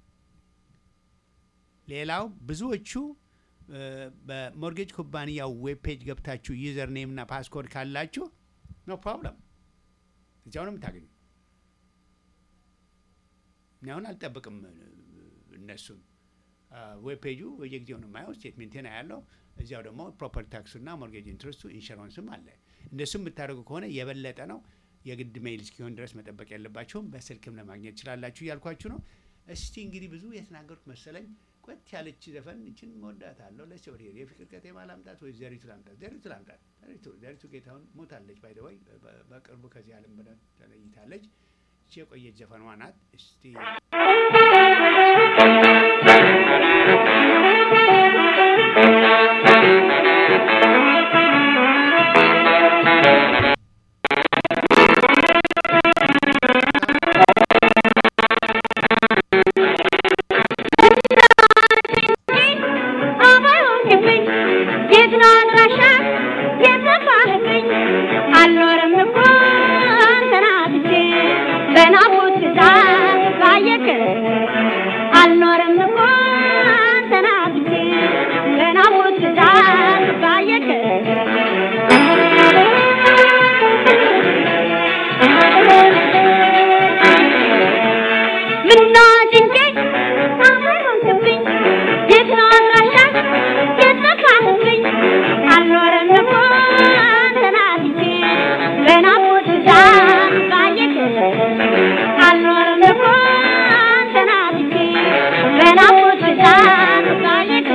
ሌላው ብዙዎቹ እ፣ በሞርጌጅ ኩባንያው ዌብ ፔጅ ገብታችሁ ዩዘር ኔም እና ፓስኮድ ካላችሁ ኖ ፕሮብለም እዚያው ነው የምታገኙ። እኔ አሁን አልጠብቅም እ፣ እነሱን ዌብ ፔጁ በየጊዜው ነው የማየው። ስቴትሜንቴን ያለው እዚያው ደግሞ ፕሮፐርቲ ታክሱና ሞርጌጅ ኢንትረስቱ ኢንሹራንስም አለ። እንደሱም የምታደርጉ ከሆነ የበለጠ ነው። የግድ ሜይል እስኪሆን ድረስ መጠበቅ የለባችሁም። በስልክም ለማግኘት ትችላላችሁ እያልኳችሁ ነው። እስቲ እንግዲህ ብዙ የተናገሩት መሰለኝ። ቆት ያለች ዘፈን እችን መወዳት አለው ለሰው የፍቅር ከተማ ላምጣት ወይ ዘሪቱ ላምጣት? ዘሪቱ ላምጣት። ዘሪቱ ዘሪቱ ጌታሁን ሞታለች። ባይ ወይ በቅርቡ ከዚህ ዓለም በደም ተለይታለች። እቺ የቆየች ዘፈኗ ናት። እስቲ አልኖርም እኮ ተናግቼ በናፍቆት ብዛት ባየክ ምነው ጭንቄ አመሮንክብኝ የት ነው አድራሻህ የት ጠፋህብኝ አልኖርም እኮ ተናግቼ በናፍቆት ብዛት ባየክ አልኖርም እኮ ተናግቼ በናፍቆት ብዛት ባየክ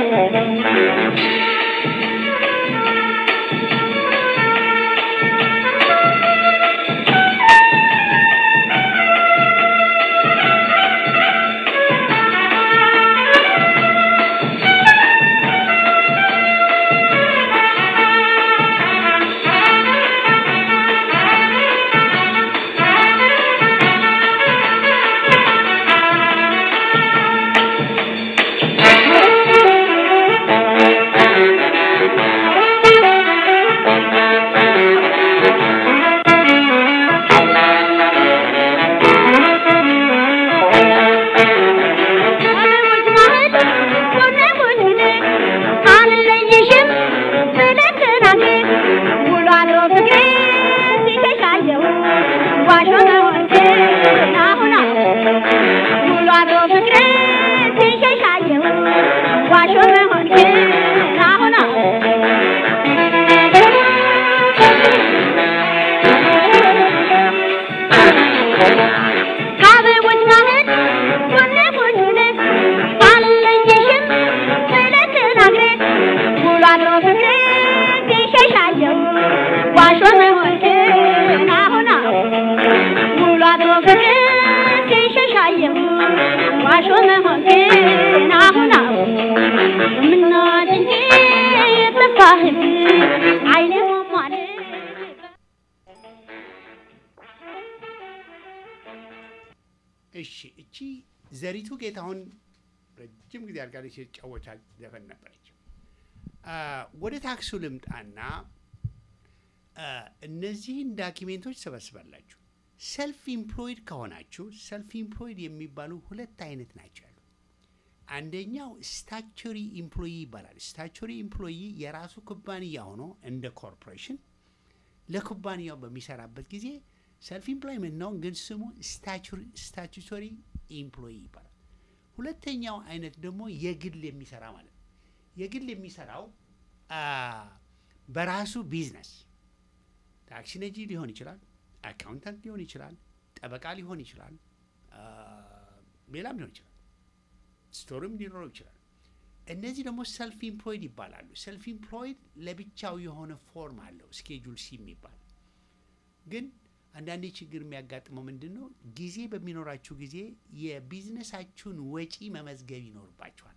ከሞት ማህል ጎኔ ጎኔ አልለይሽም ብለህ ተናገር ውሎ አድሮ ፍቅሬ ሲሸሻየው ዋሾ መሆንህን አሁን አወቅሁ ውሎ አድሮ ፍቅሬ ሲሸሻየው ዋሾ መሆንህን አሁን ከአበቦች ማህል ጎኔ ጎኔ አልለይሽም ብለህ ተናግረህ ውሎ አድሮ ፍቅሬ ሲሸሻየው ዋሾ መሆንህን አሁን አወቅሁ ውሎ አድሮ ፍቅሬ ሲሸሻየው ዋሾ መሆንህን አሁን አወቅሁ ምነው ጭንቄ ጠፋህብኝ አይኔ ሟሟል እሺ እቺ ዘሪቱ ጌታሁን ረጅም ጊዜ አድርጋለች የተጫወቻት ዘፈን ነበረች። አ፣ ወደ ታክሱ ልምጣና አ፣ እነዚህን ዳኪሜንቶች ሰበስባላችሁ። ሰልፍ ኢምፕሎይድ ከሆናችሁ ሰልፍ ኢምፕሎይድ የሚባሉ ሁለት አይነት ናቸው ያሉ። አንደኛው ስታቹሪ ኢምፕሎይ ይባላል። ስታቹሪ ኢምፕሎይ የራሱ ኩባንያ ሆኖ እንደ ኮርፖሬሽን ለኩባንያው በሚሰራበት ጊዜ ሰልፍ ኢምፕሎይመንት ነው፣ ግን ስሙ ስታቹቶሪ ኢምፕሎይ ይባላል። ሁለተኛው አይነት ደግሞ የግል የሚሰራ ማለት ነው። የግል የሚሰራው አ፣ በራሱ ቢዝነስ ታክሲ ነጂ ሊሆን ይችላል፣ አካውንታንት ሊሆን ይችላል፣ ጠበቃ ሊሆን ይችላል፣ አ፣ ሌላም ሊሆን ይችላል፣ ስቶርም ሊኖረው ይችላል። እነዚህ ደግሞ ሰልፍ ኢምፕሎይድ ይባላሉ። ሰልፍ ኢምፕሎይድ ለብቻው የሆነ ፎርም አለው ስኬጁል ሲ የሚባል ግን አንዳንዴ ችግር የሚያጋጥመው ምንድን ነው? ጊዜ በሚኖራችሁ ጊዜ የቢዝነሳችሁን ወጪ መመዝገብ ይኖርባችኋል።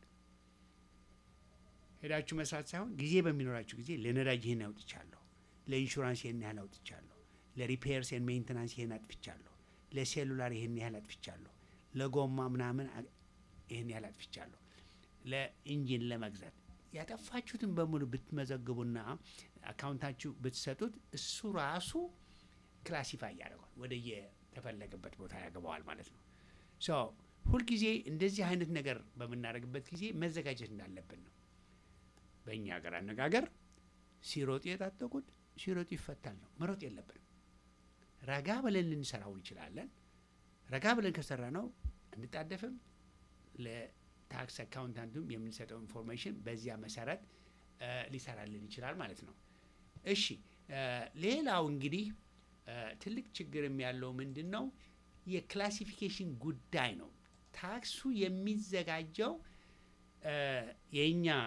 ሄዳችሁ መስራት ሳይሆን ጊዜ በሚኖራችሁ ጊዜ ለነዳጅ ይህን አውጥቻለሁ፣ ለኢንሹራንስ ይህን ያህል አውጥቻለሁ፣ ለሪፔርስ ኤንድ ሜንቴናንስ ይህን አጥፍቻለሁ፣ ለሴሉላር ይህን ያህል አጥፍቻለሁ፣ ለጎማ ምናምን አ- ይህን ያህል አጥፍቻለሁ፣ ለኢንጂን ለመግዛት ያጠፋችሁትን በሙሉ ብትመዘግቡና አካውንታችሁ ብትሰጡት እሱ ራሱ ክላሲፋይ ያደርገዋል ወደ የተፈለገበት ቦታ ያገባዋል ማለት ነው። ሶ ሁልጊዜ እንደዚህ አይነት ነገር በምናደርግበት ጊዜ መዘጋጀት እንዳለብን ነው። በእኛ ሀገር አነጋገር ሲሮጥ የታጠቁት ሲሮጡ ይፈታል ነው። መሮጥ የለብንም። ረጋ ብለን ልንሰራው እንችላለን። ረጋ ብለን ከሰራ ነው እንጣደፍም። ለታክስ አካውንታንቱም የምንሰጠው ኢንፎርሜሽን በዚያ መሰረት እ፣ ሊሰራልን ይችላል ማለት ነው። እሺ እ፣ ሌላው እንግዲህ እ፣ ትልቅ ችግርም ያለው ምንድን ነው? የክላሲፊኬሽን ጉዳይ ነው። ታክሱ የሚዘጋጀው የእኛ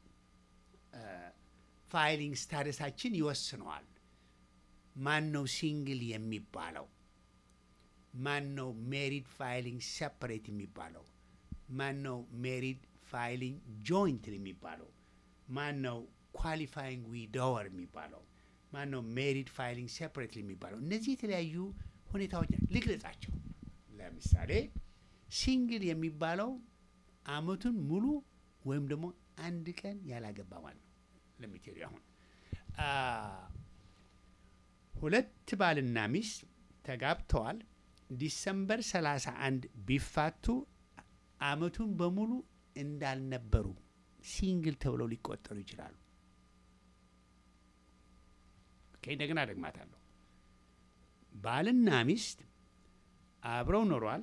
ፋይሊንግ ስታተሳችን ይወስነዋል። ማን ነው ሲንግል የሚባለው? ማን ነው ሜሪድ ፋይሊንግ ሴፐሬት የሚባለው? ማን ነው ሜሪድ ፋይሊንግ ጆይንት የሚባለው? ማን ነው ኳሊፋይንግ ዊዶወር የሚባለው? ማን ነው ሜሪድ ፋይሊንግ ሴፐሬት የሚባለው? እነዚህ የተለያዩ ሁኔታዎች ልግለጻቸው። ለምሳሌ ሲንግል የሚባለው አመቱን ሙሉ ወይም ደግሞ አንድ ቀን ያላገባ ማለት ነው። ለሚቴሪ አሁን ሁለት ባልና ሚስት ተጋብተዋል። ዲሰምበር 31 ቢፋቱ አመቱን በሙሉ እንዳልነበሩ ሲንግል ተብለው ሊቆጠሩ ይችላሉ። ኦኬ፣ እንደገና ደግማታለሁ። ባልና ሚስት አብረው ኖሯል።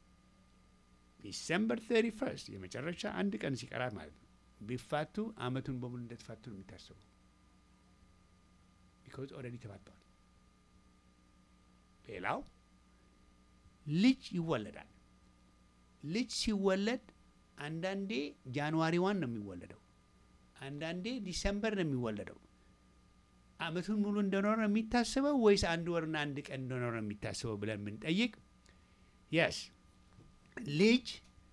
ዲሰምበር 31 የመጨረሻ አንድ ቀን ሲቀራት ማለት ነው ቢፋቱ አመቱን በሙሉ እንደተፋቱ ነው የሚታሰበው። ቢኮዝ ኦልሬዲ ተፋተዋል። ሌላው ልጅ ይወለዳል። ልጅ ሲወለድ አንዳንዴ ጃንዋሪ ዋን ነው የሚወለደው፣ አንዳንዴ ዲሰምበር ነው የሚወለደው። አመቱን ሙሉ እንደኖረ ነው የሚታስበው ወይስ አንድ ወርና አንድ ቀን እንደኖረ ነው የሚታስበው ብለን ብንጠይቅ የስ ልጅ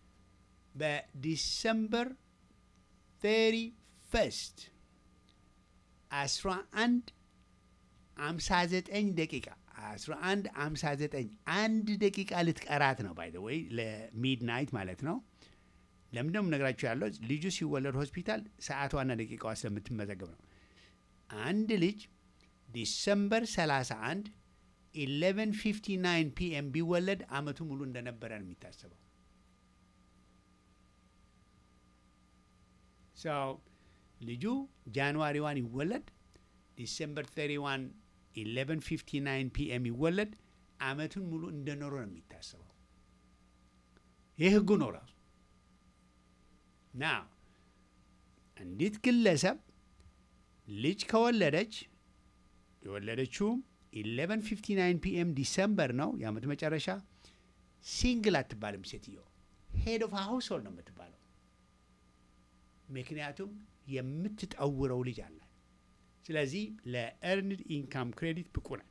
በዲሰምበር ቴሪ ፈስት አስራ አንድ አምሳ ዘጠኝ ደቂቃ አስራ አንድ አምሳ ዘጠኝ አንድ ደቂቃ ልትቀራት ነው ባይ ወይ ለሚድናይት ማለት ነው። ለምንድነው ነግራችሁ ያለው ልጁ ሲወለድ ሆስፒታል ሰዓቷና ደቂቃዋ ስለምትመዘገብ ነው። አንድ ልጅ ዲሰምበር 31 1159 ፒኤም ቢወለድ አመቱ ሙሉ እንደነበረ ነው የሚታሰበው። ሰው ልጁ ጃንዋሪ ዋን ይወለድ ዲሰምበር 31 1159 ፒኤም ይወለድ አመቱን ሙሉ እንደኖረ ነው የሚታሰበው። ይህ ህጉ ነው ራሱ ና አንዲት ግለሰብ ልጅ ከወለደች የወለደችውም 1159 ፒኤም ዲሰምበር ነው የአመት መጨረሻ። ሲንግል አትባልም ሴትዮ ሄድ ኦፍ ሃውስሆልድ ነው የምትባለው። ምክንያቱም የምትጠውረው ልጅ አላት። ስለዚህ ለኤርንድ ኢንካም ክሬዲት ብቁ ናት።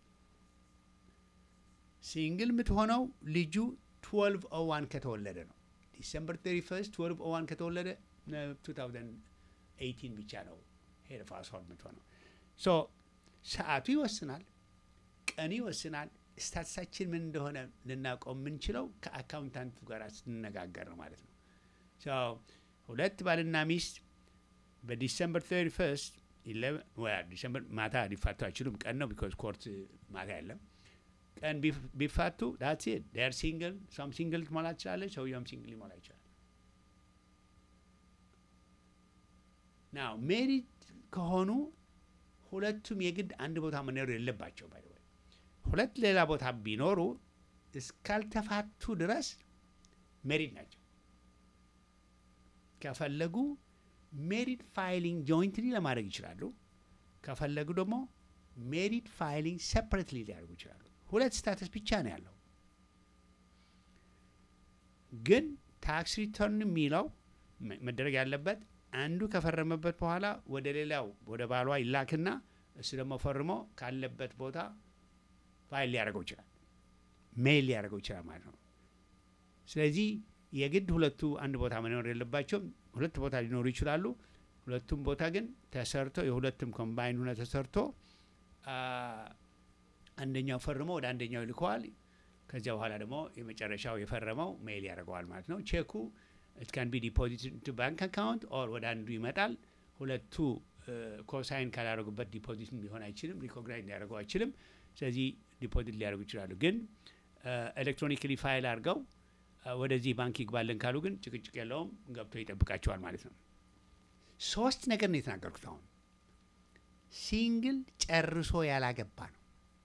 ሲንግል የምትሆነው ልጁ 1201 ከተወለደ ነው። ዲሰምበር 31 1201 ከተወለደ 2018 ብቻ ነው ሄድ ኦፍ ሃውስሆልድ የምትሆነው። ሶ ሰዓቱ ይወስናል፣ ቀኑ ይወስናል። ስታትሳችን ምን እንደሆነ ልናውቀው የምንችለው ከአካውንታንቱ ጋር ስንነጋገር ነው ማለት ነው። ሶ ሁለት ባልና ሚስት በዲሰምበር 31 ዲሰምበር ማታ ሊፋቱ አይችሉም። ቀን ነው ቢኮዝ ኮርት ማታ የለም። ቀን ቢፋቱ ዳትስ ኢት ዴር ሲንግል ሷም ሲንግል ትሞላ ትችላለች፣ ሰውየውም ሲንግል ሊሞላ ይችላል። ናው ሜሪድ ከሆኑ ሁለቱም የግድ አንድ ቦታ መኖር የለባቸው። ባይ ወይ ሁለት ሌላ ቦታ ቢኖሩ እስካልተፋቱ ድረስ ሜሪድ ናቸው። ከፈለጉ ሜሪድ ፋይሊንግ ጆይንትሊ ለማድረግ ይችላሉ። ከፈለጉ ደግሞ ሜሪድ ፋይሊንግ ሴፐሬትሊ ሊያደርጉ ይችላሉ። ሁለት ስታተስ ብቻ ነው ያለው። ግን ታክስ ሪተርን የሚለው መደረግ ያለበት አንዱ ከፈረመበት በኋላ ወደ ሌላው ወደ ባሏ ይላክና እሱ ደግሞ ፈርሞ ካለበት ቦታ ፋይል ሊያደርገው ይችላል፣ ሜይል ሊያደርገው ይችላል ማለት ነው። ስለዚህ የግድ ሁለቱ አንድ ቦታ መኖር የለባቸውም። ሁለት ቦታ ሊኖሩ ይችላሉ። ሁለቱም ቦታ ግን ተሰርቶ የሁለቱም ኮምባይን ሆነ ተሰርቶ አንደኛው ፈርሞ ወደ አንደኛው ይልከዋል። ከዚያ በኋላ ደግሞ የመጨረሻው የፈረመው ሜይል ያደርገዋል ማለት ነው። ቼኩ ኢት ካን ቢ ዲፖዚት ቱ ባንክ አካውንት ኦር ወደ አንዱ ይመጣል። ሁለቱ ኮሳይን ካላደረጉበት ዲፖዚት ሊሆን አይችልም፣ ሪኮግናይዝ ሊያደርገው አይችልም። ስለዚህ ዲፖዚት ሊያደርጉ ይችላሉ። ግን ኤሌክትሮኒክሊ ፋይል አድርገው ወደዚህ ባንክ ይግባልን ካሉ ግን ጭቅጭቅ የለውም፣ ገብቶ ይጠብቃቸዋል ማለት ነው። ሶስት ነገር ነው የተናገርኩት። አሁን ሲንግል ጨርሶ ያላገባ ነው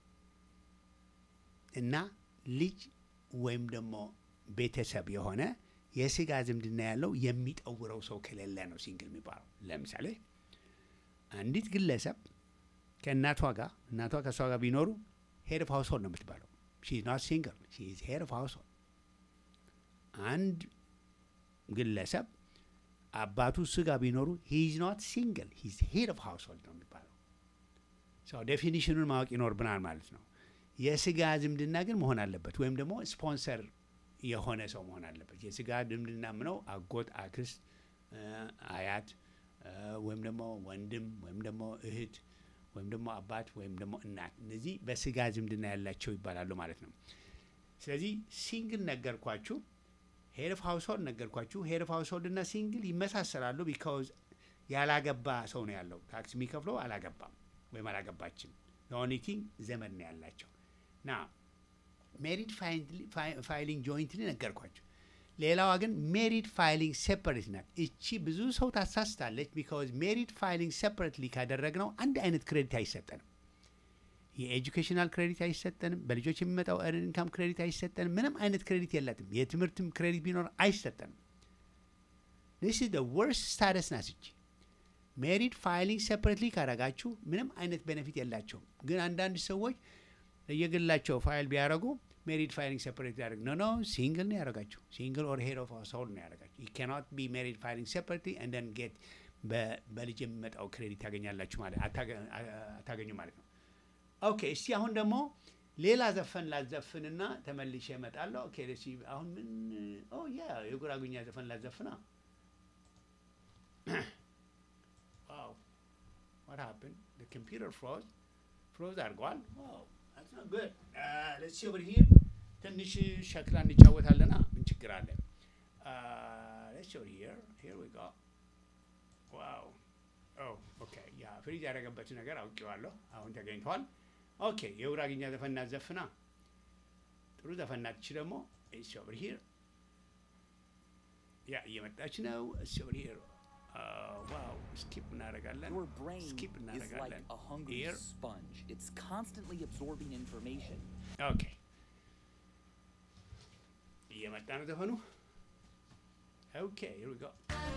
እና ልጅ ወይም ደግሞ ቤተሰብ የሆነ የስጋ ዝምድና ያለው የሚጠውረው ሰው ከሌለ ነው ሲንግል የሚባለው። ለምሳሌ አንዲት ግለሰብ ከእናቷ ጋር እናቷ ከእሷ ጋር ቢኖሩ ሄድ ኦፍ ሃውስሆልድ ነው የምትባለው። ሺ ኖት ሲንግል ሺ ኢዝ ሄድ ኦፍ ሃውስሆልድ። አንድ ግለሰብ አባቱ እሱ ጋር ቢኖሩ ሂዝ ኖት ሲንግል ሂዝ ሄድ ኦፍ ሃውስሆልድ ነው የሚባለው። ሰው ዴፊኒሽኑን ማወቅ ይኖርብናል ማለት ነው። የስጋ ዝምድና ግን መሆን አለበት፣ ወይም ደግሞ ስፖንሰር የሆነ ሰው መሆን አለበት። የስጋ ዝምድና ምነው አጎት፣ አክስት፣ እ፣ አያት እ፣ ወይም ደግሞ ወንድም ወይም ደግሞ እህት ወይም ደግሞ አባት ወይም ደግሞ እናት እነዚህ በስጋ ዝምድና ያላቸው ይባላሉ ማለት ነው። ስለዚህ ሲንግል ነገርኳችሁ፣ ሄድ ኦፍ ሃውስሆልድ ነገርኳችሁ። ሄድ ኦፍ ሃውስሆልድ እና ሲንግል ይመሳሰላሉ። ቢካውዝ ያላገባ ሰው ነው ያለው ታክስ የሚከፍለው አላገባም ወይም አላገባችም። ኦንሊ ቲንግ ዘመድ ነው ያላቸው ና ሜሪድ ፋይሊንግ ጆይንትሊ ነገርኳቸው። ሌላዋ ግን ሜሪድ ፋይሊንግ ሴፐሬት ናት። እቺ ብዙ ሰው ታሳስታለች። ቢካዝ ሜሪድ ፋይሊንግ ሴፐሬትሊ ካደረግነው አንድ አይነት ክሬዲት አይሰጠንም። የኤጁኬሽናል ክሬዲት አይሰጠንም። በልጆች የሚመጣው ኤርን ኢንካም ክሬዲት አይሰጠንም። ምንም አይነት ክሬዲት የላትም። የትምህርትም ክሬዲት ቢኖር አይሰጠንም። ዚስ ኢዝ ወርስት ስታተስ ናት እቺ። ሜሪድ ፋይሊንግ ሴፐሬትሊ ካረጋችሁ ምንም አይነት ቤኔፊት የላቸውም። ግን አንዳንድ ሰዎች ለየግላቸው ፋይል ቢያደርጉ ሜሪድ ፋይሊንግ ሴፐሬት ያደርግ ኖ ኖ ሲንግል ነው ያደረጋችሁ። ሲንግል ኦር ሄድ ኦፍ ሃውስሆልድ ነው ያደረጋችሁ። ዩ ካኖት ቢ ሜሪድ ፋይሊንግ ሴፐሬትሊ ኤንድ ዜን ጌት በልጅ የሚመጣው ክሬዲት ታገኛላችሁ ማለት አታገ- አታገኙ ማለት ነው። ኦኬ እስቲ አሁን ደግሞ ሌላ ዘፈን ላዘፍንና ተመልሼ እመጣለሁ። ኦኬ ደስ አሁን ምን ኦ ያ የጉራጉኛ ዘፈን ላዘፍና ዋው what happened the computer froze froze አድርገዋል ዋው that's not good uh, let's see over here ትንሽ ሸክላ እንጫወታለና ምን ችግር አለ uh, let's see over here here we go ዋው ኦ ኦኬ ያ ፍሪዝ ያደረገበት ነገር አውቄዋለሁ አሁን ተገኝተዋል ኦኬ የጉራግኛ ዘፈን እናዘፍና ጥሩ ዘፈን ናት እቺ ደግሞ it's over here ያ እየመጣች ነው it's over here ዋው ስኪፕ እናደርጋለን Your brain ስኪፕ is like እናደርጋለን a hungry Here. sponge. It's constantly absorbing information. ኦኬ እየመጣ ነው ዘፈኑ ኦኬ here we go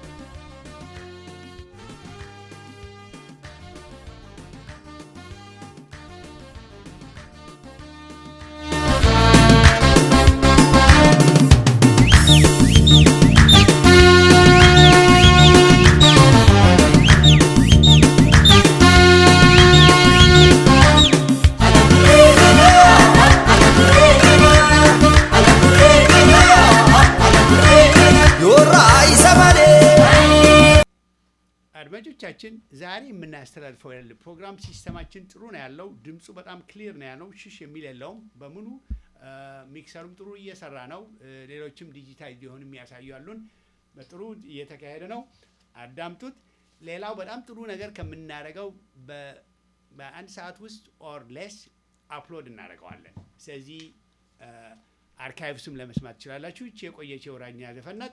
ዮራ ይሰማኔ አድማጮቻችን ዛሬ የምናስተላልፈው ያለ ፕሮግራም ሲስተማችን ጥሩ ነው ያለው። ድምፁ በጣም ክሊር ነው ያለው፣ ሽሽ የሚል የለውም። በሙሉ አ፣ ሚክሰሩም ጥሩ እየሰራ ነው። እ፣ ሌሎችም ዲጂታል ሊሆን የሚያሳዩ አሉን። በጥሩ እየተካሄደ ነው። አዳምጡት። ሌላው በጣም ጥሩ ነገር ከምናደርገው በ- በአንድ ሰዓት ውስጥ ኦር ሌስ አፕሎድ እናደርገዋለን። ስለዚህ አርካይቭስም ለመስማት ትችላላችሁ። ይቺ የቆየች የወራኛ ዘፈናት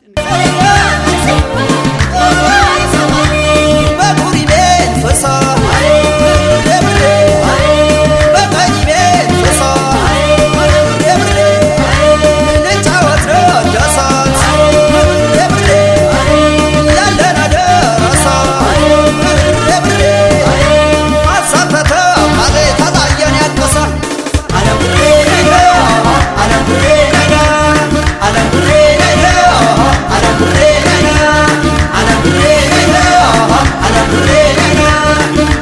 በቁሪ ቤት ፍሳ ደብሬ በቀኝ ቤት ፍሳ ደብሬ ልጫወት ነው ደሳት ደብሬ ያለን አደረሳ ደብሬ አሳተተ ማዜ ታዛየን ያልቀሳ አለምሬ ነገ አለምሬ ነገ አለምሬ ነገ አለምሬ ነገ አለምሬ ነገ አለምሬ ነገ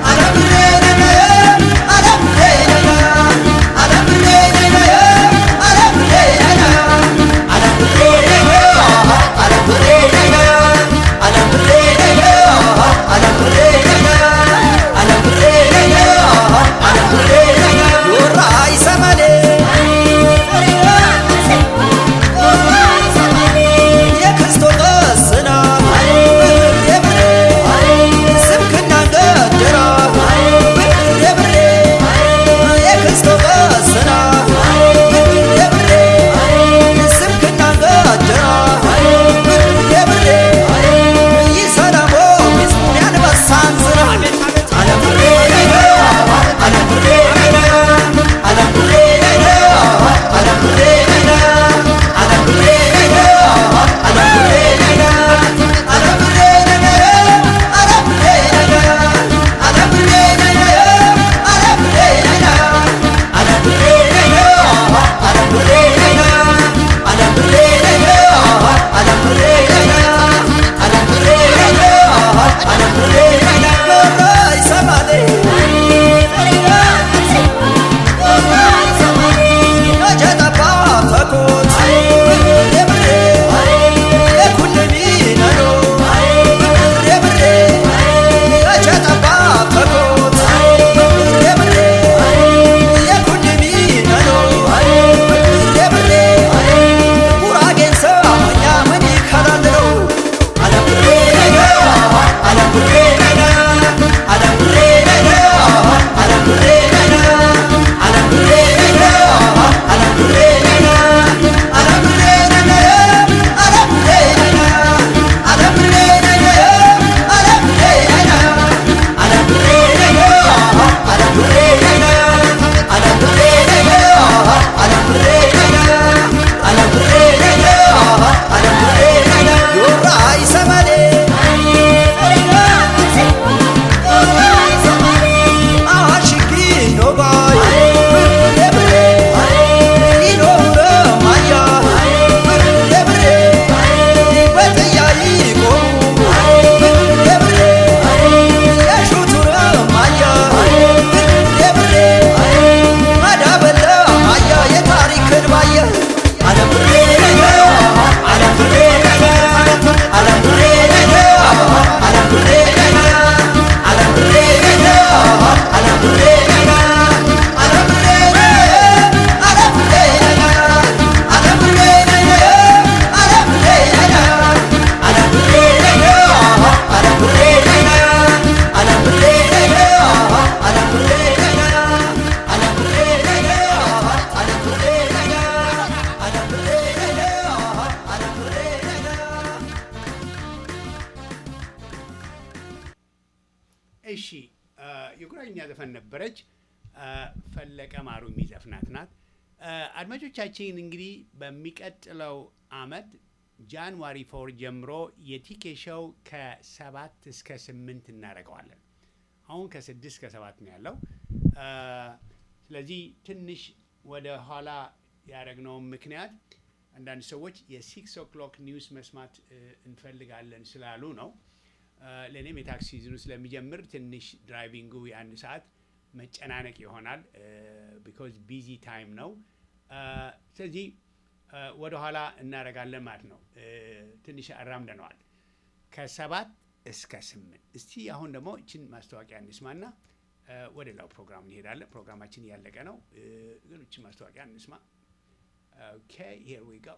እሺ አ፣ የጉራኛ ዘፈን ነበረች። አ፣ ፈለቀ ማሩ የሚዘፍናት ናት። አ፣ አድማጮቻችን እንግዲህ በሚቀጥለው አመት ጃንዋሪ ፎር ጀምሮ የቲኬ ሾው ከሰባት እስከ ስምንት እናደርገዋለን። አሁን ከስድስት እስከ ሰባት ነው ያለው። አ፣ ስለዚህ ትንሽ ወደ ኋላ ያደረግነውን ምክንያት አንዳንድ ሰዎች የሲክስ ኦክሎክ ኒውስ መስማት እ፣ እንፈልጋለን ስላሉ ነው። አ፣ ለእኔም የታክሲ ሲዝኑ ስለሚጀምር ትንሽ ድራይቪንጉ የአንድ ሰዓት መጨናነቅ ይሆናል። ቢኮዝ ቢዚ ታይም ነው። አ፣ ስለዚህ አ፣ ወደ ኋላ እናደርጋለን ማለት ነው። እ፣ ትንሽ አራምደነዋል ከሰባት እስከ ስምንት እስቲ አሁን ደግሞ እችን ማስታወቂያ እንስማና አ፣ ወደ ሌላው ፕሮግራም እንሄዳለን። ፕሮግራማችን እያለቀ ነው፣ እ፣ ግን እችን ማስታወቂያ እንስማ። ኦኬ ሂር ዊ ጎ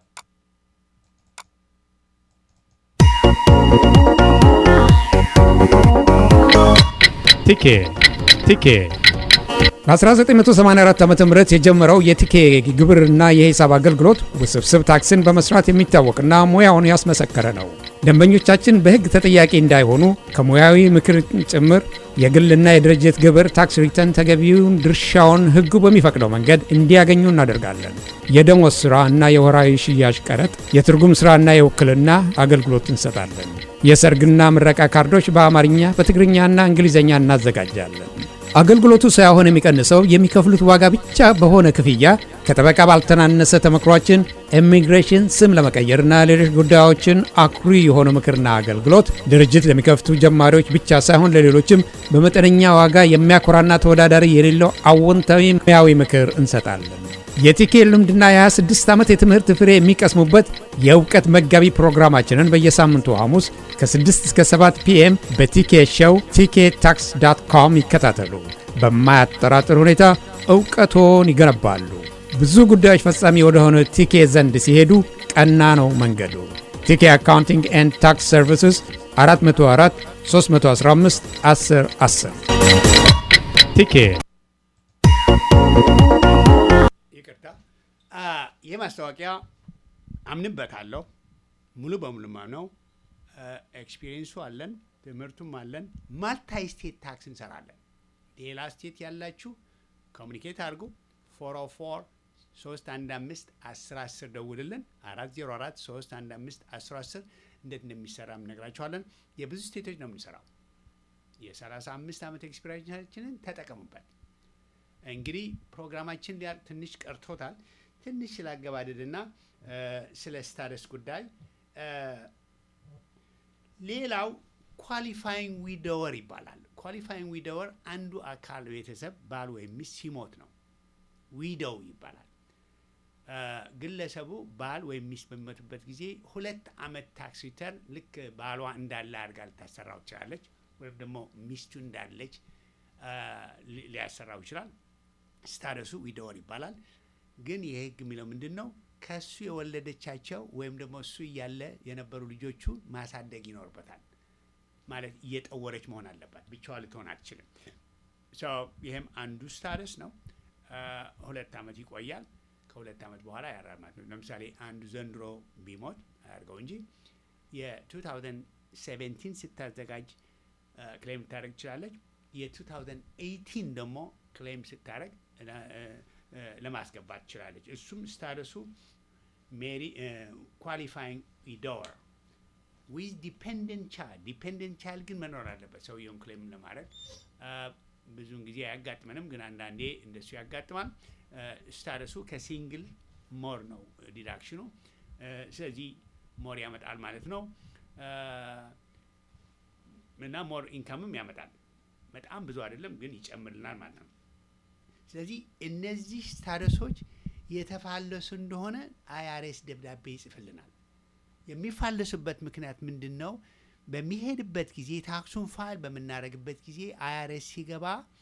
ቲኬ ቲኬ በ1984 ዓ ም የጀመረው የቲኬ ግብርና የሂሳብ አገልግሎት ውስብስብ ታክስን በመስራት የሚታወቅና ሙያውን ያስመሰከረ ነው። ደንበኞቻችን በሕግ ተጠያቂ እንዳይሆኑ ከሙያዊ ምክር ጭምር የግልና የድርጅት ግብር ታክስ ሪተርን ተገቢውን ድርሻውን ሕጉ በሚፈቅደው መንገድ እንዲያገኙ እናደርጋለን። የደሞዝ ሥራ እና የወራዊ ሽያጭ ቀረጥ፣ የትርጉም ሥራና የውክልና አገልግሎት እንሰጣለን። የሰርግና ምረቃ ካርዶች በአማርኛ በትግርኛና እንግሊዝኛ እናዘጋጃለን። አገልግሎቱ ሳይሆን የሚቀንሰው የሚከፍሉት ዋጋ ብቻ በሆነ ክፍያ ከጠበቃ ባልተናነሰ ተመክሯችን ኢሚግሬሽን፣ ስም ለመቀየርና ሌሎች ጉዳዮችን አኩሪ የሆነ ምክርና አገልግሎት ድርጅት ለሚከፍቱ ጀማሪዎች ብቻ ሳይሆን ለሌሎችም በመጠነኛ ዋጋ የሚያኮራና ተወዳዳሪ የሌለው አዎንታዊ ሙያዊ ምክር እንሰጣለን። የቲኬ ልምድና የ26 ዓመት የትምህርት ፍሬ የሚቀስሙበት የእውቀት መጋቢ ፕሮግራማችንን በየሳምንቱ ሐሙስ ከ6 እስከ 7 ፒኤም በቲኬ ሾው ቲኬ ታክስ ዳት ኮም ይከታተሉ። በማያጠራጥር ሁኔታ እውቀቶን ይገነባሉ። ብዙ ጉዳዮች ፈጻሚ ወደሆነ ቲኬ ዘንድ ሲሄዱ ቀና ነው መንገዱ። ቲኬ አካውንቲንግ ኤንድ ታክስ ሰርቪስስ 404 315 10 10 ቲኬ ይቅርታ አ፣ ይህ ማስታወቂያ አምንበታለሁ። ሙሉ በሙሉ ነው። ኤክስፒሪየንሱ አለን፣ ትምህርቱም አለን። ማልታይ ስቴት ታክስ እንሰራለን። ሌላ ስቴት ያላችሁ ኮሚኒኬት አድርጉ። ፎር ኦ ፎር ሶስት አንድ አምስት አስር አስር ደውልልን። አራት ዜሮ አራት ሶስት አንድ አምስት አስር አስር እንዴት እንደሚሰራ እነግራችኋለን። የብዙ ስቴቶች ነው የምንሰራው። የሰላሳ አምስት ዓመት ኤክስፒሪየንሳችንን ተጠቀሙበት። እንግዲህ ፕሮግራማችን ሊያልቅ ትንሽ ቀርቶታል። ትንሽ ስላገባደድና እ፣ ስለ ስታደስ ጉዳይ እ፣ ሌላው ኳሊፋይንግ ዊዶወር ይባላል። ኳሊፋይንግ ዊዶወር አንዱ አካል ቤተሰብ ባል ወይም ሚስት ሲሞት ነው ዊዶው ይባላል። እ፣ ግለሰቡ ባል ወይም ሚስት በሚሞትበት ጊዜ ሁለት ዓመት ታክስ ሪተርን ልክ ባሏ እንዳለ አድርጋ ልታሰራው ትችላለች፣ ወይም ደግሞ ሚስቱ እንዳለች እ፣ ሊ- ሊያሰራው ይችላል። ስታደሱ ዊዶወር ይባላል። ግን ይህ ህግ የሚለው ምንድን ነው? ከእሱ የወለደቻቸው ወይም ደግሞ እሱ እያለ የነበሩ ልጆቹ ማሳደግ ይኖርበታል። ማለት እየጠወረች መሆን አለባት። ብቻዋ ልትሆን አትችልም። ሶ ይህም አንዱ ስታደስ ነው። አ፣ ሁለት ዓመት ይቆያል። ከሁለት ዓመት በኋላ ያራል ማለት ነው። ለምሳሌ አንዱ ዘንድሮ ቢሞት አያርገው እንጂ የ2017 ስታዘጋጅ ክሌም ልታደረግ ትችላለች። የ2018 ደግሞ ክሌም ስታደረግ ለማስገባት ትችላለች። እሱም ስታደሱ ሜሪ ኳሊፋይንግ ዊዶወር ዊዝ ዲፔንደንት ቻይልድ ዲፔንደንት ቻይልድ ግን መኖር አለበት ሰውየውን ክሌም ለማድረግ አ፣ ብዙውን ጊዜ አያጋጥመንም፣ ግን አንዳንዴ እንደሱ ያጋጥማል። ስታደሱ ከሲንግል ሞር ነው ዲዳክሽኑ። አ፣ ስለዚህ ሞር ያመጣል ማለት ነው አ፣ እና ሞር ኢንካምም ያመጣል። በጣም ብዙ አይደለም፣ ግን ይጨምርልናል ማለት ነው። ስለዚህ እነዚህ ስታደሶች የተፋለሱ እንደሆነ አይአርኤስ ደብዳቤ ይጽፍልናል። የሚፋለሱበት ምክንያት ምንድን ነው? በሚሄድበት ጊዜ ታክሱን ፋይል በምናደርግበት ጊዜ አይአርኤስ ሲገባ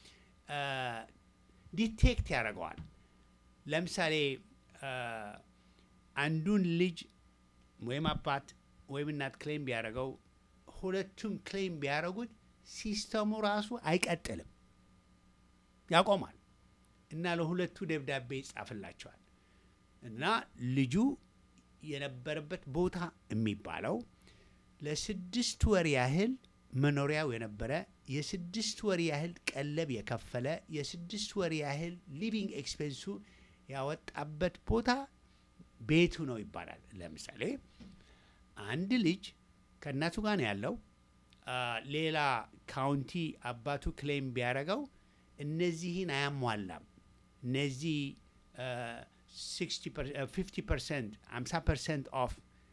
ዲቴክት ያደርገዋል። ለምሳሌ አ፣ አንዱን ልጅ ወይም አባት ወይም እናት ክሌም ቢያደርገው ሁለቱም ክሌም ቢያደርጉት ሲስተሙ ራሱ አይቀጥልም፣ ያቆማል እና ለሁለቱ ደብዳቤ ይጻፍላቸዋል እና ልጁ የነበረበት ቦታ የሚባለው ለስድስት ወር ያህል መኖሪያው የነበረ የስድስት ወር ያህል ቀለብ የከፈለ የስድስት ወር ያህል ሊቪንግ ኤክስፔንሱ ያወጣበት ቦታ ቤቱ ነው ይባላል። ለምሳሌ አንድ ልጅ ከእናቱ ጋር ነው ያለው። አ፣ ሌላ ካውንቲ አባቱ ክሌም ቢያደርገው እነዚህን አያሟላም። እነዚህ ፊፍቲ ፐርሰንት አምሳ ፐርሰንት ኦፍ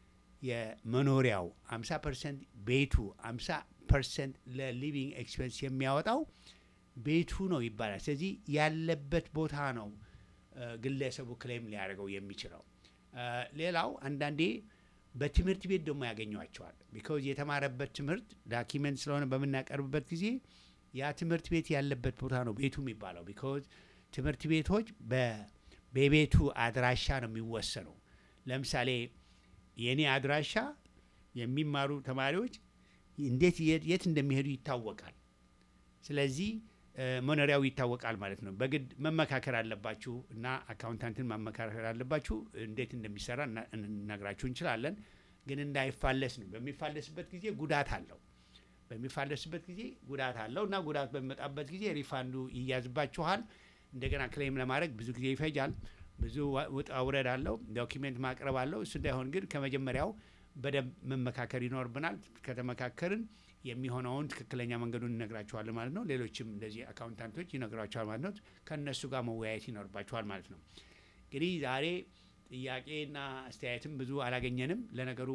የመኖሪያው 50 ፐርሰንት ቤቱ 50 ፐርሰንት ለሊቪንግ ኤክስፔንስ የሚያወጣው ቤቱ ነው ይባላል። ስለዚህ ያለበት ቦታ ነው እ፣ ግለሰቡ ክሌም ሊያደርገው የሚችለው። እ፣ ሌላው አንዳንዴ በትምህርት ቤት ደግሞ ያገኟቸዋል። ቢካዝ የተማረበት ትምህርት ዳኪመንት ስለሆነ በምናቀርብበት ጊዜ ያ ትምህርት ቤት ያለበት ቦታ ነው ቤቱ የሚባለው። ቢካዝ ትምህርት ቤቶች በ- በቤቱ አድራሻ ነው የሚወሰነው። ለምሳሌ የእኔ አድራሻ የሚማሩ ተማሪዎች እንዴት የት የት እንደሚሄዱ ይታወቃል። ስለዚህ እ፣ መኖሪያው ይታወቃል ማለት ነው። በግድ መመካከር አለባችሁ እና አካውንታንትን ማመካከር አለባችሁ። እንዴት እንደሚሰራ እና- እንነግራችሁ እንችላለን። ግን እንዳይፋለስ ነው። በሚፋለስበት ጊዜ ጉዳት አለው። በሚፋለስበት ጊዜ ጉዳት አለው እና ጉዳት በሚመጣበት ጊዜ ሪፋንዱ ይያዝባችኋል። እንደገና ክሌም ለማድረግ ብዙ ጊዜ ይፈጃል። ብዙ ዋ- ውጣ ውረድ አለው። ዶኪሜንት ማቅረብ አለው። እሱ እንዳይሆን ግን ከመጀመሪያው በደንብ መመካከር ይኖርብናል። ከተመካከርን የሚሆነውን ትክክለኛ መንገዱን እነግራችኋለን ማለት ነው። ሌሎችም እንደዚህ አካውንታንቶች ይነግራችኋል ማለት ነው። ከእነሱ ጋር መወያየት ይኖርባችኋል ማለት ነው። እንግዲህ ዛሬ ጥያቄና አስተያየትም ብዙ አላገኘንም። ለነገሩ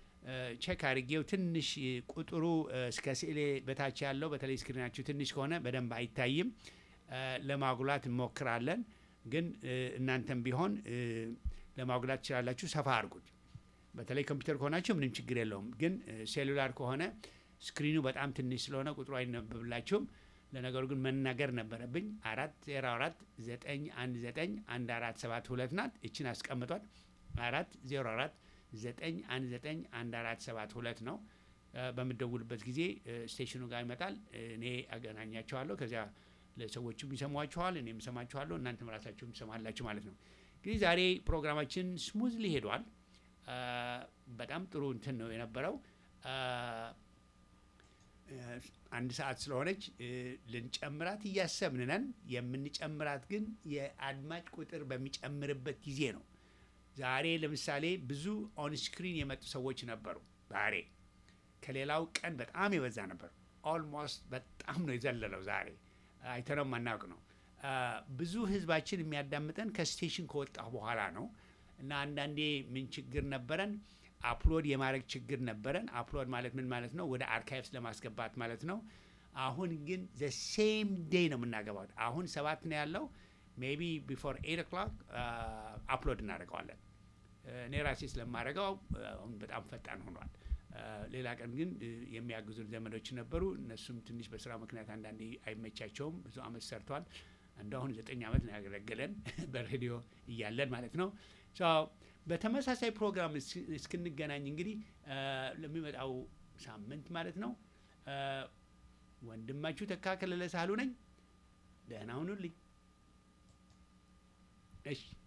ቼክ አድርጌው ትንሽ ቁጥሩ እ፣ እስከ ስዕሌ በታች ያለው በተለይ ስክሪናችሁ ትንሽ ከሆነ በደንብ አይታይም። እ፣ ለማጉላት እንሞክራለን። ግን እ፣ እናንተም ቢሆን እ፣ ለማጉላት ትችላላችሁ። ሰፋ አድርጉት። በተለይ ኮምፒውተር ከሆናችሁ ምንም ችግር የለውም። ግን እ፣ ሴሉላር ከሆነ ስክሪኑ በጣም ትንሽ ስለሆነ ቁጥሩ አይነበብላችሁም። ለነገሩ ግን መናገር ነበረብኝ። አራት ዜሮ አራት ዘጠኝ አንድ ዘጠኝ አንድ አራት ሰባት ሁለት ናት። እችን አስቀምጧት። አራት ዜሮ አራት ዘጠኝ አንድ ዘጠኝ አንድ አራት ሰባት ሁለት ነው። እ፣ በምደውልበት ጊዜ እ፣ ስቴሽኑ ጋር ይመጣል። እኔ አገናኛቸዋለሁ። ከዚያ ለሰዎቹም ይሰሟችኋል፣ እኔም እሰማችኋለሁ፣ እናንተም ራሳችሁም ትሰማላችሁ ማለት ነው። እንግዲህ ዛሬ ፕሮግራማችን ስሙዝሊ ሄዷል። አ፣ በጣም ጥሩ እንትን ነው የነበረው። አ፣ እ፣ አንድ ሰዓት ስለሆነች እ፣ ልንጨምራት እያሰብን ነን። የምንጨምራት ግን የአድማጭ ቁጥር በሚጨምርበት ጊዜ ነው። ዛሬ ለምሳሌ ብዙ ኦንስክሪን የመጡ ሰዎች ነበሩ። ዛሬ ከሌላው ቀን በጣም የበዛ ነበር። ኦልሞስት በጣም ነው የዘለለው። ዛሬ አይተነው ማናውቅ ነው። አ፣ ብዙ ህዝባችን የሚያዳምጠን ከስቴሽን ከወጣሁ በኋላ ነው እና አንዳንዴ ምን ችግር ነበረን? አፕሎድ የማድረግ ችግር ነበረን። አፕሎድ ማለት ምን ማለት ነው? ወደ አርካይቭስ ለማስገባት ማለት ነው። አሁን ግን ዘ ሴም ዴይ ነው የምናገባው። አሁን ሰባት ነው ያለው። ሜቢ ቢፎር ኤት ኦክላክ አፕሎድ እናደርገዋለን። እኔ ራሴ ስለማደርገው አሁን በጣም ፈጣን ሆኗል። አ፣ ሌላ ቀን ግን እ፣ የሚያግዙን ዘመዶች ነበሩ። እነሱም ትንሽ በስራ ምክንያት አንዳንዴ አይመቻቸውም። ብዙ አመት ሰርቷል። አንዱ አሁን ዘጠኝ አመት ነው ያገለገለን በሬዲዮ እያለን ማለት ነው። ሶ በተመሳሳይ ፕሮግራም እስ- እስክንገናኝ እንግዲህ አ፣ ለሚመጣው ሳምንት ማለት ነው አ፣ ወንድማችሁ ተካከለለ ሳህሉ ነኝ። ደህና ሁኑልኝ። እሺ